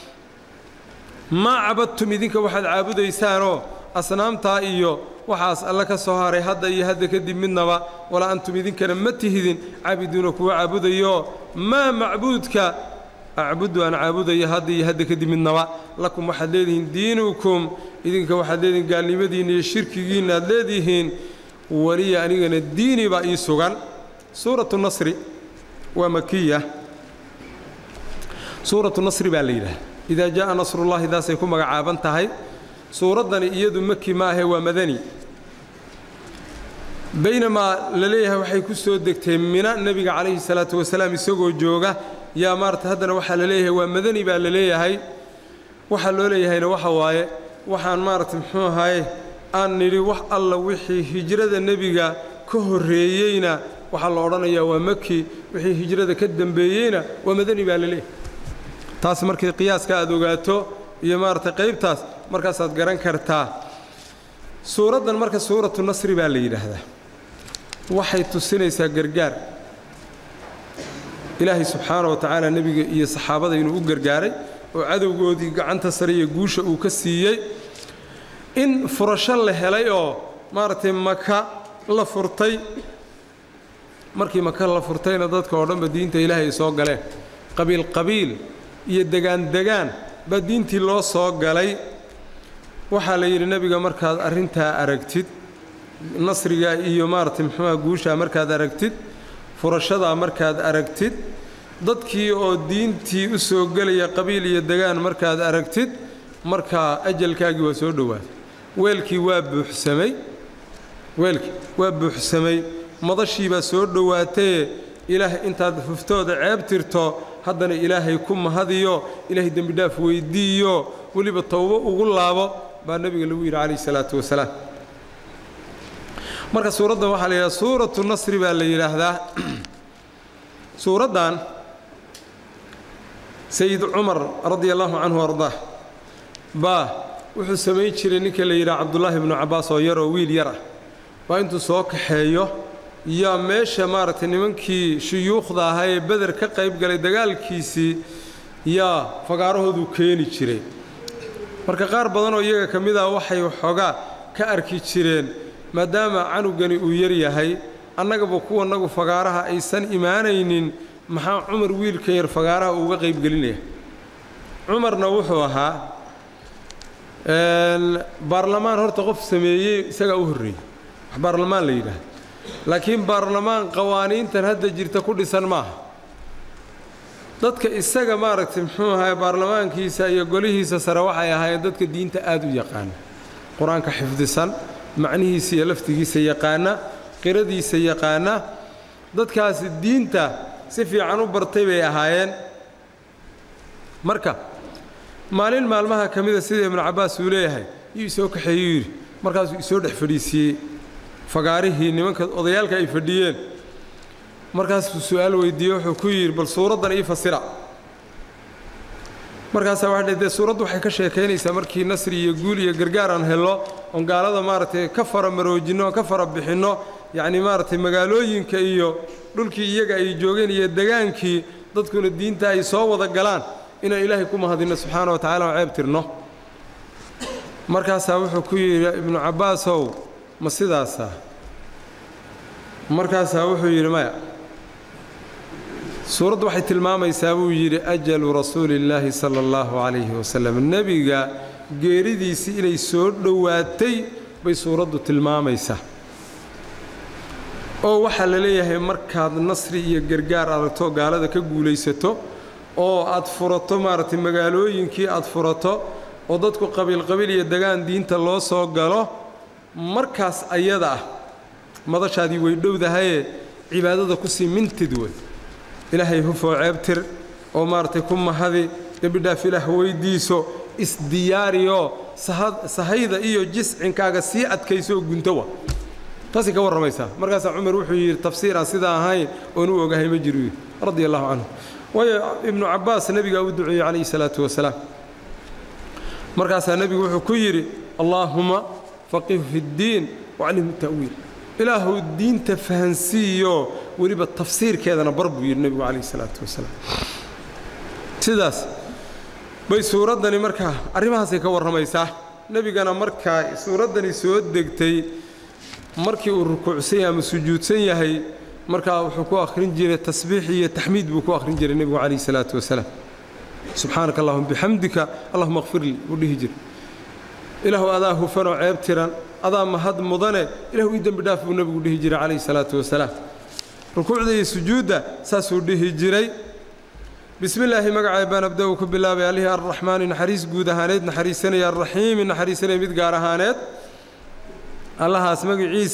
maa cabadtum idinka waxaad caabudaysaanoo asnaamtaa iyo waxaas alle ka soo haray hadda iyo hadda kadib midnaba walaa antum idinkana ma tihidin caabiduuna kuwa caabudayo maa macbuudka acbudu aan caabudayo hadda iyo hadda kadib midnaba lakum waxaad leedihiin diinukum idinka waxaad leedihiin gaalnimadiinna iyo shirkigiinna aad leedihiin weliya anigana diini baa ii sugan suuratu nasri waa makiya suuratu nasri baa la yidhaha idaa jaءa nasrullahi daasay ku magacaaban tahay suuraddani iyadu maki ma ahe waa madani baynamaa la leeyahay waxay ku soo degtay mina nebiga calayhi salaatu wasalaam isagoo jooga yaa maarata haddana waxaa la leeyahay waa madani baa la leeyahay waxaa loo leeyahayna waxa waaye waxaan maaragtay muxuu ahaye aan nidhi wax alla wixii hijrada nebiga ka horreeyeyna waxaa la odhanayaa waa maki wixii hijrada ka dembeeyeyna waa madani baa la leeyahay taas markii qiyaaska aad ogaato iyo maaragtay qaybtaas markaasaad garan kartaa suuraddan marka suuratu nasri baa la yidhaahdaa waxay tusinaysaa gargaar ilaahay subxaana wa tacaala nebiga iyo saxaabada inuu u gargaaray oo cadowgoodii gacanta sare iyo guusha uu ka siiyey in furasho la helay oo maaragtay maka la furtay markii maka la furtayna dadka oo dhanba diinta ilaahay ay soo galeen qabiil qabiil iyo degaan degaan baa diintii loo soo galay waxaa la yidhi nebiga markaad arrintaa aragtid nasriga iyo maaragtay muxuuha guushaa markaad aragtid furashadaa markaad aragtid dadkii oo diintii u soo gelaya qabiil iyo degaan markaad aragtid markaa ajalkaagii waa soo dhowaaday weelkii waa buuxsamay weelkii waa buuxsamay madashii baa soo dhowaatee ilaahay intaad huftooda ceeb tirto haddana ilaahay ku mahadiyo ilaahay dembidhaaf weyddiiyo weliba towbo ugu laabo baa nebiga lagu yidhi calayhi salaatu wasalaam marka suuraddan waxaa la yidhahda suuratu nasri baa la yidhaahdaa suuraddan sayid cumar radia allahu canhu ardaah baa wuxuu samayn jiray ninka la yidhaha cabdullaahi ibnu cabbaas oo yaroo wiil yar ah baa intuu soo kaxeeyo yaa meesha maaragtay nimankii shuyuukhda ahaa ee beder ka qayb galay dagaalkiisii yaa fagaarahooduu keeni jiray marka qaar badanoo iyaga ka mid ah waxay waxoogaa ka arki jireen maadaama canugani uu yar yahay annagaba kuwanagu fagaaraha aysan imaanaynin maxaa cumar wiilka yar fagaaraha uuga qaybgelinaya cumarna wuxuu ahaa baarlamaan horta qof sameeyey isagaa u horreeyey wax baarlamaan la yidhaahda laakiin baarlamaan qawaaniintan hadda jirta ku dhisan maaha dadka isaga maaragtay muxuu ahaye baarlamaankiisa iyo golihiisa sare waxay ahaayeen dadka diinta aad u yaqaana qur-aanka xifdisan macnihiisa iyo laftigiisa yaqaana qiradiisa yaqaana dadkaasi diinta si fiican u bartay bay ahaayeen marka maalin maalmaha ka mida sida ibnu cabbaas uu leeyahay yuu isoo kaxeeyuu yidhi markaasuu isoo dhex fadhiisiiyey fagaarihii nimanka odayaalka ay fadhiyeen markaasuu su'aal weydiiyey wuxuu ku yidhi bal suuraddan ii fasira markaasaa waxay dhahday suuraddu waxay ka sheekaynaysaa markii nasri iyo guul iyo gargaar aan hello oon gaalada maaragtay ka fara maroojinno oon ka fara bixinno yacnii maaragtay magaalooyinka iyo dhulkii iyaga ay joogeen iyo degaankii dadkuna diinta ay soo wada galaan inaan ilaahay ku mahadinno subxaana wa tacala oo ceeb tirno markaasaa wuxuu ku yidhi ibnu cabbaasow ma sidaasaa markaasaa wuxuu yidhi maya suuraddu waxay tilmaamaysaa buu yidhi ajalu rasuulillaahi sala allahu calayhi wasalam nebiga geeridiisii inay soo dhowaatay bay suuraddu tilmaamaysaa oo waxaa la leeyahay markaad nasri iyo gargaar aragto gaalada ka guulaysato oo aad furato maaragtay magaalooyinkii aad furato oo dadku qabiilqabiil iyo degaan diinta loo soo galo markaas ayada ah madashaadii way dhowdahayee cibaadada ku sii mintid wey ilaahay hufoo ceebtir oo maaragtay ku mahadi dembidhaaf ilaah weyddiiso isdiyaariyoo sahayda iyo jiscinkaaga sii adkayso oo gunto wa taasay ka warramaysaa markaasaa cumar wuxuu yidhi tafsiir aan sidaa ahayn oon u ogahay ma jiru yidhi radia allahu canhu waayo ibnu cabbaas nebigaa u duceeyey calayhi salaatu wasalaam markaasaa nebigu wuxuu ku yidhi allaahuma faqihu fi ddiin waclimhu ta'wiil ilaahu diinta fahansiiyo weliba tafsiirkeedana bar buu yidhi nebigu calayhi salaatu wasalaam sidaas bay suuraddani markaa arrimahaasay ka warramaysaa nebigana markaa suuraddani soo degtay markii uu rukuucsan yahay ama sujuudsan yahay markaa wuxuu ku akhrin jiray tasbiix iyo taxmiid buu ku akhrin jiray nebigu calayhi salaatu wasalaam subxaanaka allahuma bixamdika allahuma akfirlii buu dhihi jiray ilaahu adaa hufanoo ceeb tiran adaa mahad mudane ilahu ii dembi dhaaf buu nebigu dhihi jiray calayhi salaatu wasalaam rukuucda iyo sujuudda saasuu dhihi jiray bismi illaahi magacay baan abda-u ku bilaabay allihii arraxmaani naxariis guud ahaaneed naxariisanaya arraxiimi naxariisanaya mid gaar ahaaneed allahaas magaciisa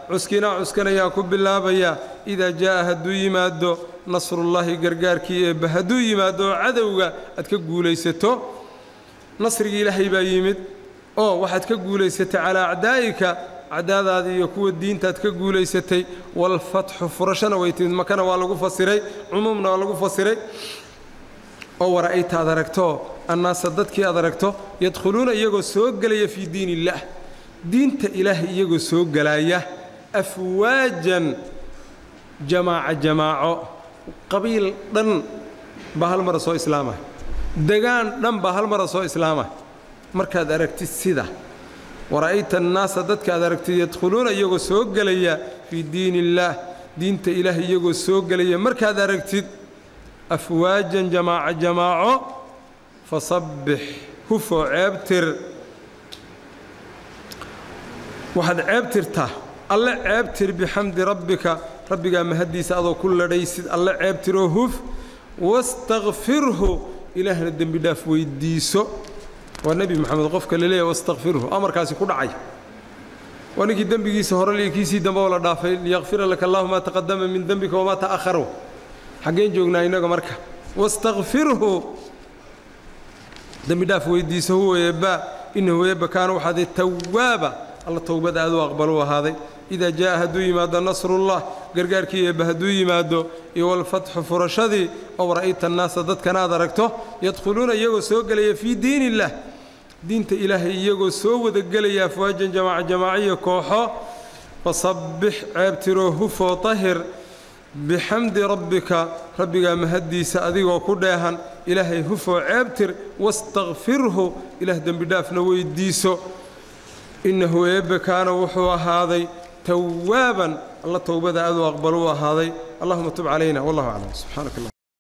cuskinaa cuskanayaan ku bilaabayaa idaa jaa'a hadduu yimaado nasrullaahi gargaarkii eebba hadduu yimaado oo cadowga aad ka guulaysato nasrigii ilaahay baa yimid oo waxaad ka guulaysatay calaa acdaa'ika acdaadaada iyo kuwa diintaad ka guulaysatay walfatxu furashana way timid makana waa lagu fasiray cumuumna waa lagu fasiray oo wara'ayta aad aragto annaasa dadkii aad aragto yadkhuluuna iyagoo soo gelaya fii diin illaah diinta ilaahay iyagoo soo gelaya afwaajan jamaaca jamaaco qabiil dhan baa hal mara soo islaamah degaan dhan baa hal mara soo islaamah markaad aragtid sida wara'ayta annaasa dadka aad aragtid yadkhuluuna iyagoo soo gelaya fii diin illaah diinta ilaahay iyagoo soo gelaya markaad aragtid afwaajan jamaaco jamaaco fasabbix hufoo ceebtir waxaad ceebtirtaa alle ceebtir bixamdi rabbika rabbigaa mahaddiisa adoo ku ladhaysid alle ceebtiroo huf wastakfirhu ilaahna dembi dhaaf weyddiiso waa nebi moxamed qofka la leeyahy wastakfirhu amarkaasi ku dhacay waa ninkii dembigiisa hore liyo kiisii dambe oo la dhaafay liyakfira laka allahu maa taqadama min dembika wamaa ta'akharu xaggeen joognaa innaga marka wastakfirhu dembi dhaaf weyddiiso huwa eebbaa innahu eebba kaana waxaaday tawaaba alla towbad aad u aqbalu ahaaday idaa jaa'a hadduu yimaado nasrullah gargaarkii eebba hadduu yimaado iyo walfatxu furashadii ow ra'ayta annaasa dadkana aad aragto yadkhuluuna iyagoo soo gelaya fii diin illaah diinta ilaahay iyagoo soo wada gelaya afwaajan jamaaca jamaaciya kooxo fasabbix ceebtiroo hufoo tahir bixamdi rabbika rabbigaa mahaddiisa adigoo ku dheehan ilaahay hufoo ceebtir wastakfirhu ilaah dembidhaafna weyddiiso innahu eebbe kaana wuxuu ahaaday tawaaban alla towbada aaduu aqbaluu ahaaday allahuma tub calayna wallahu aclam subxaanaka allah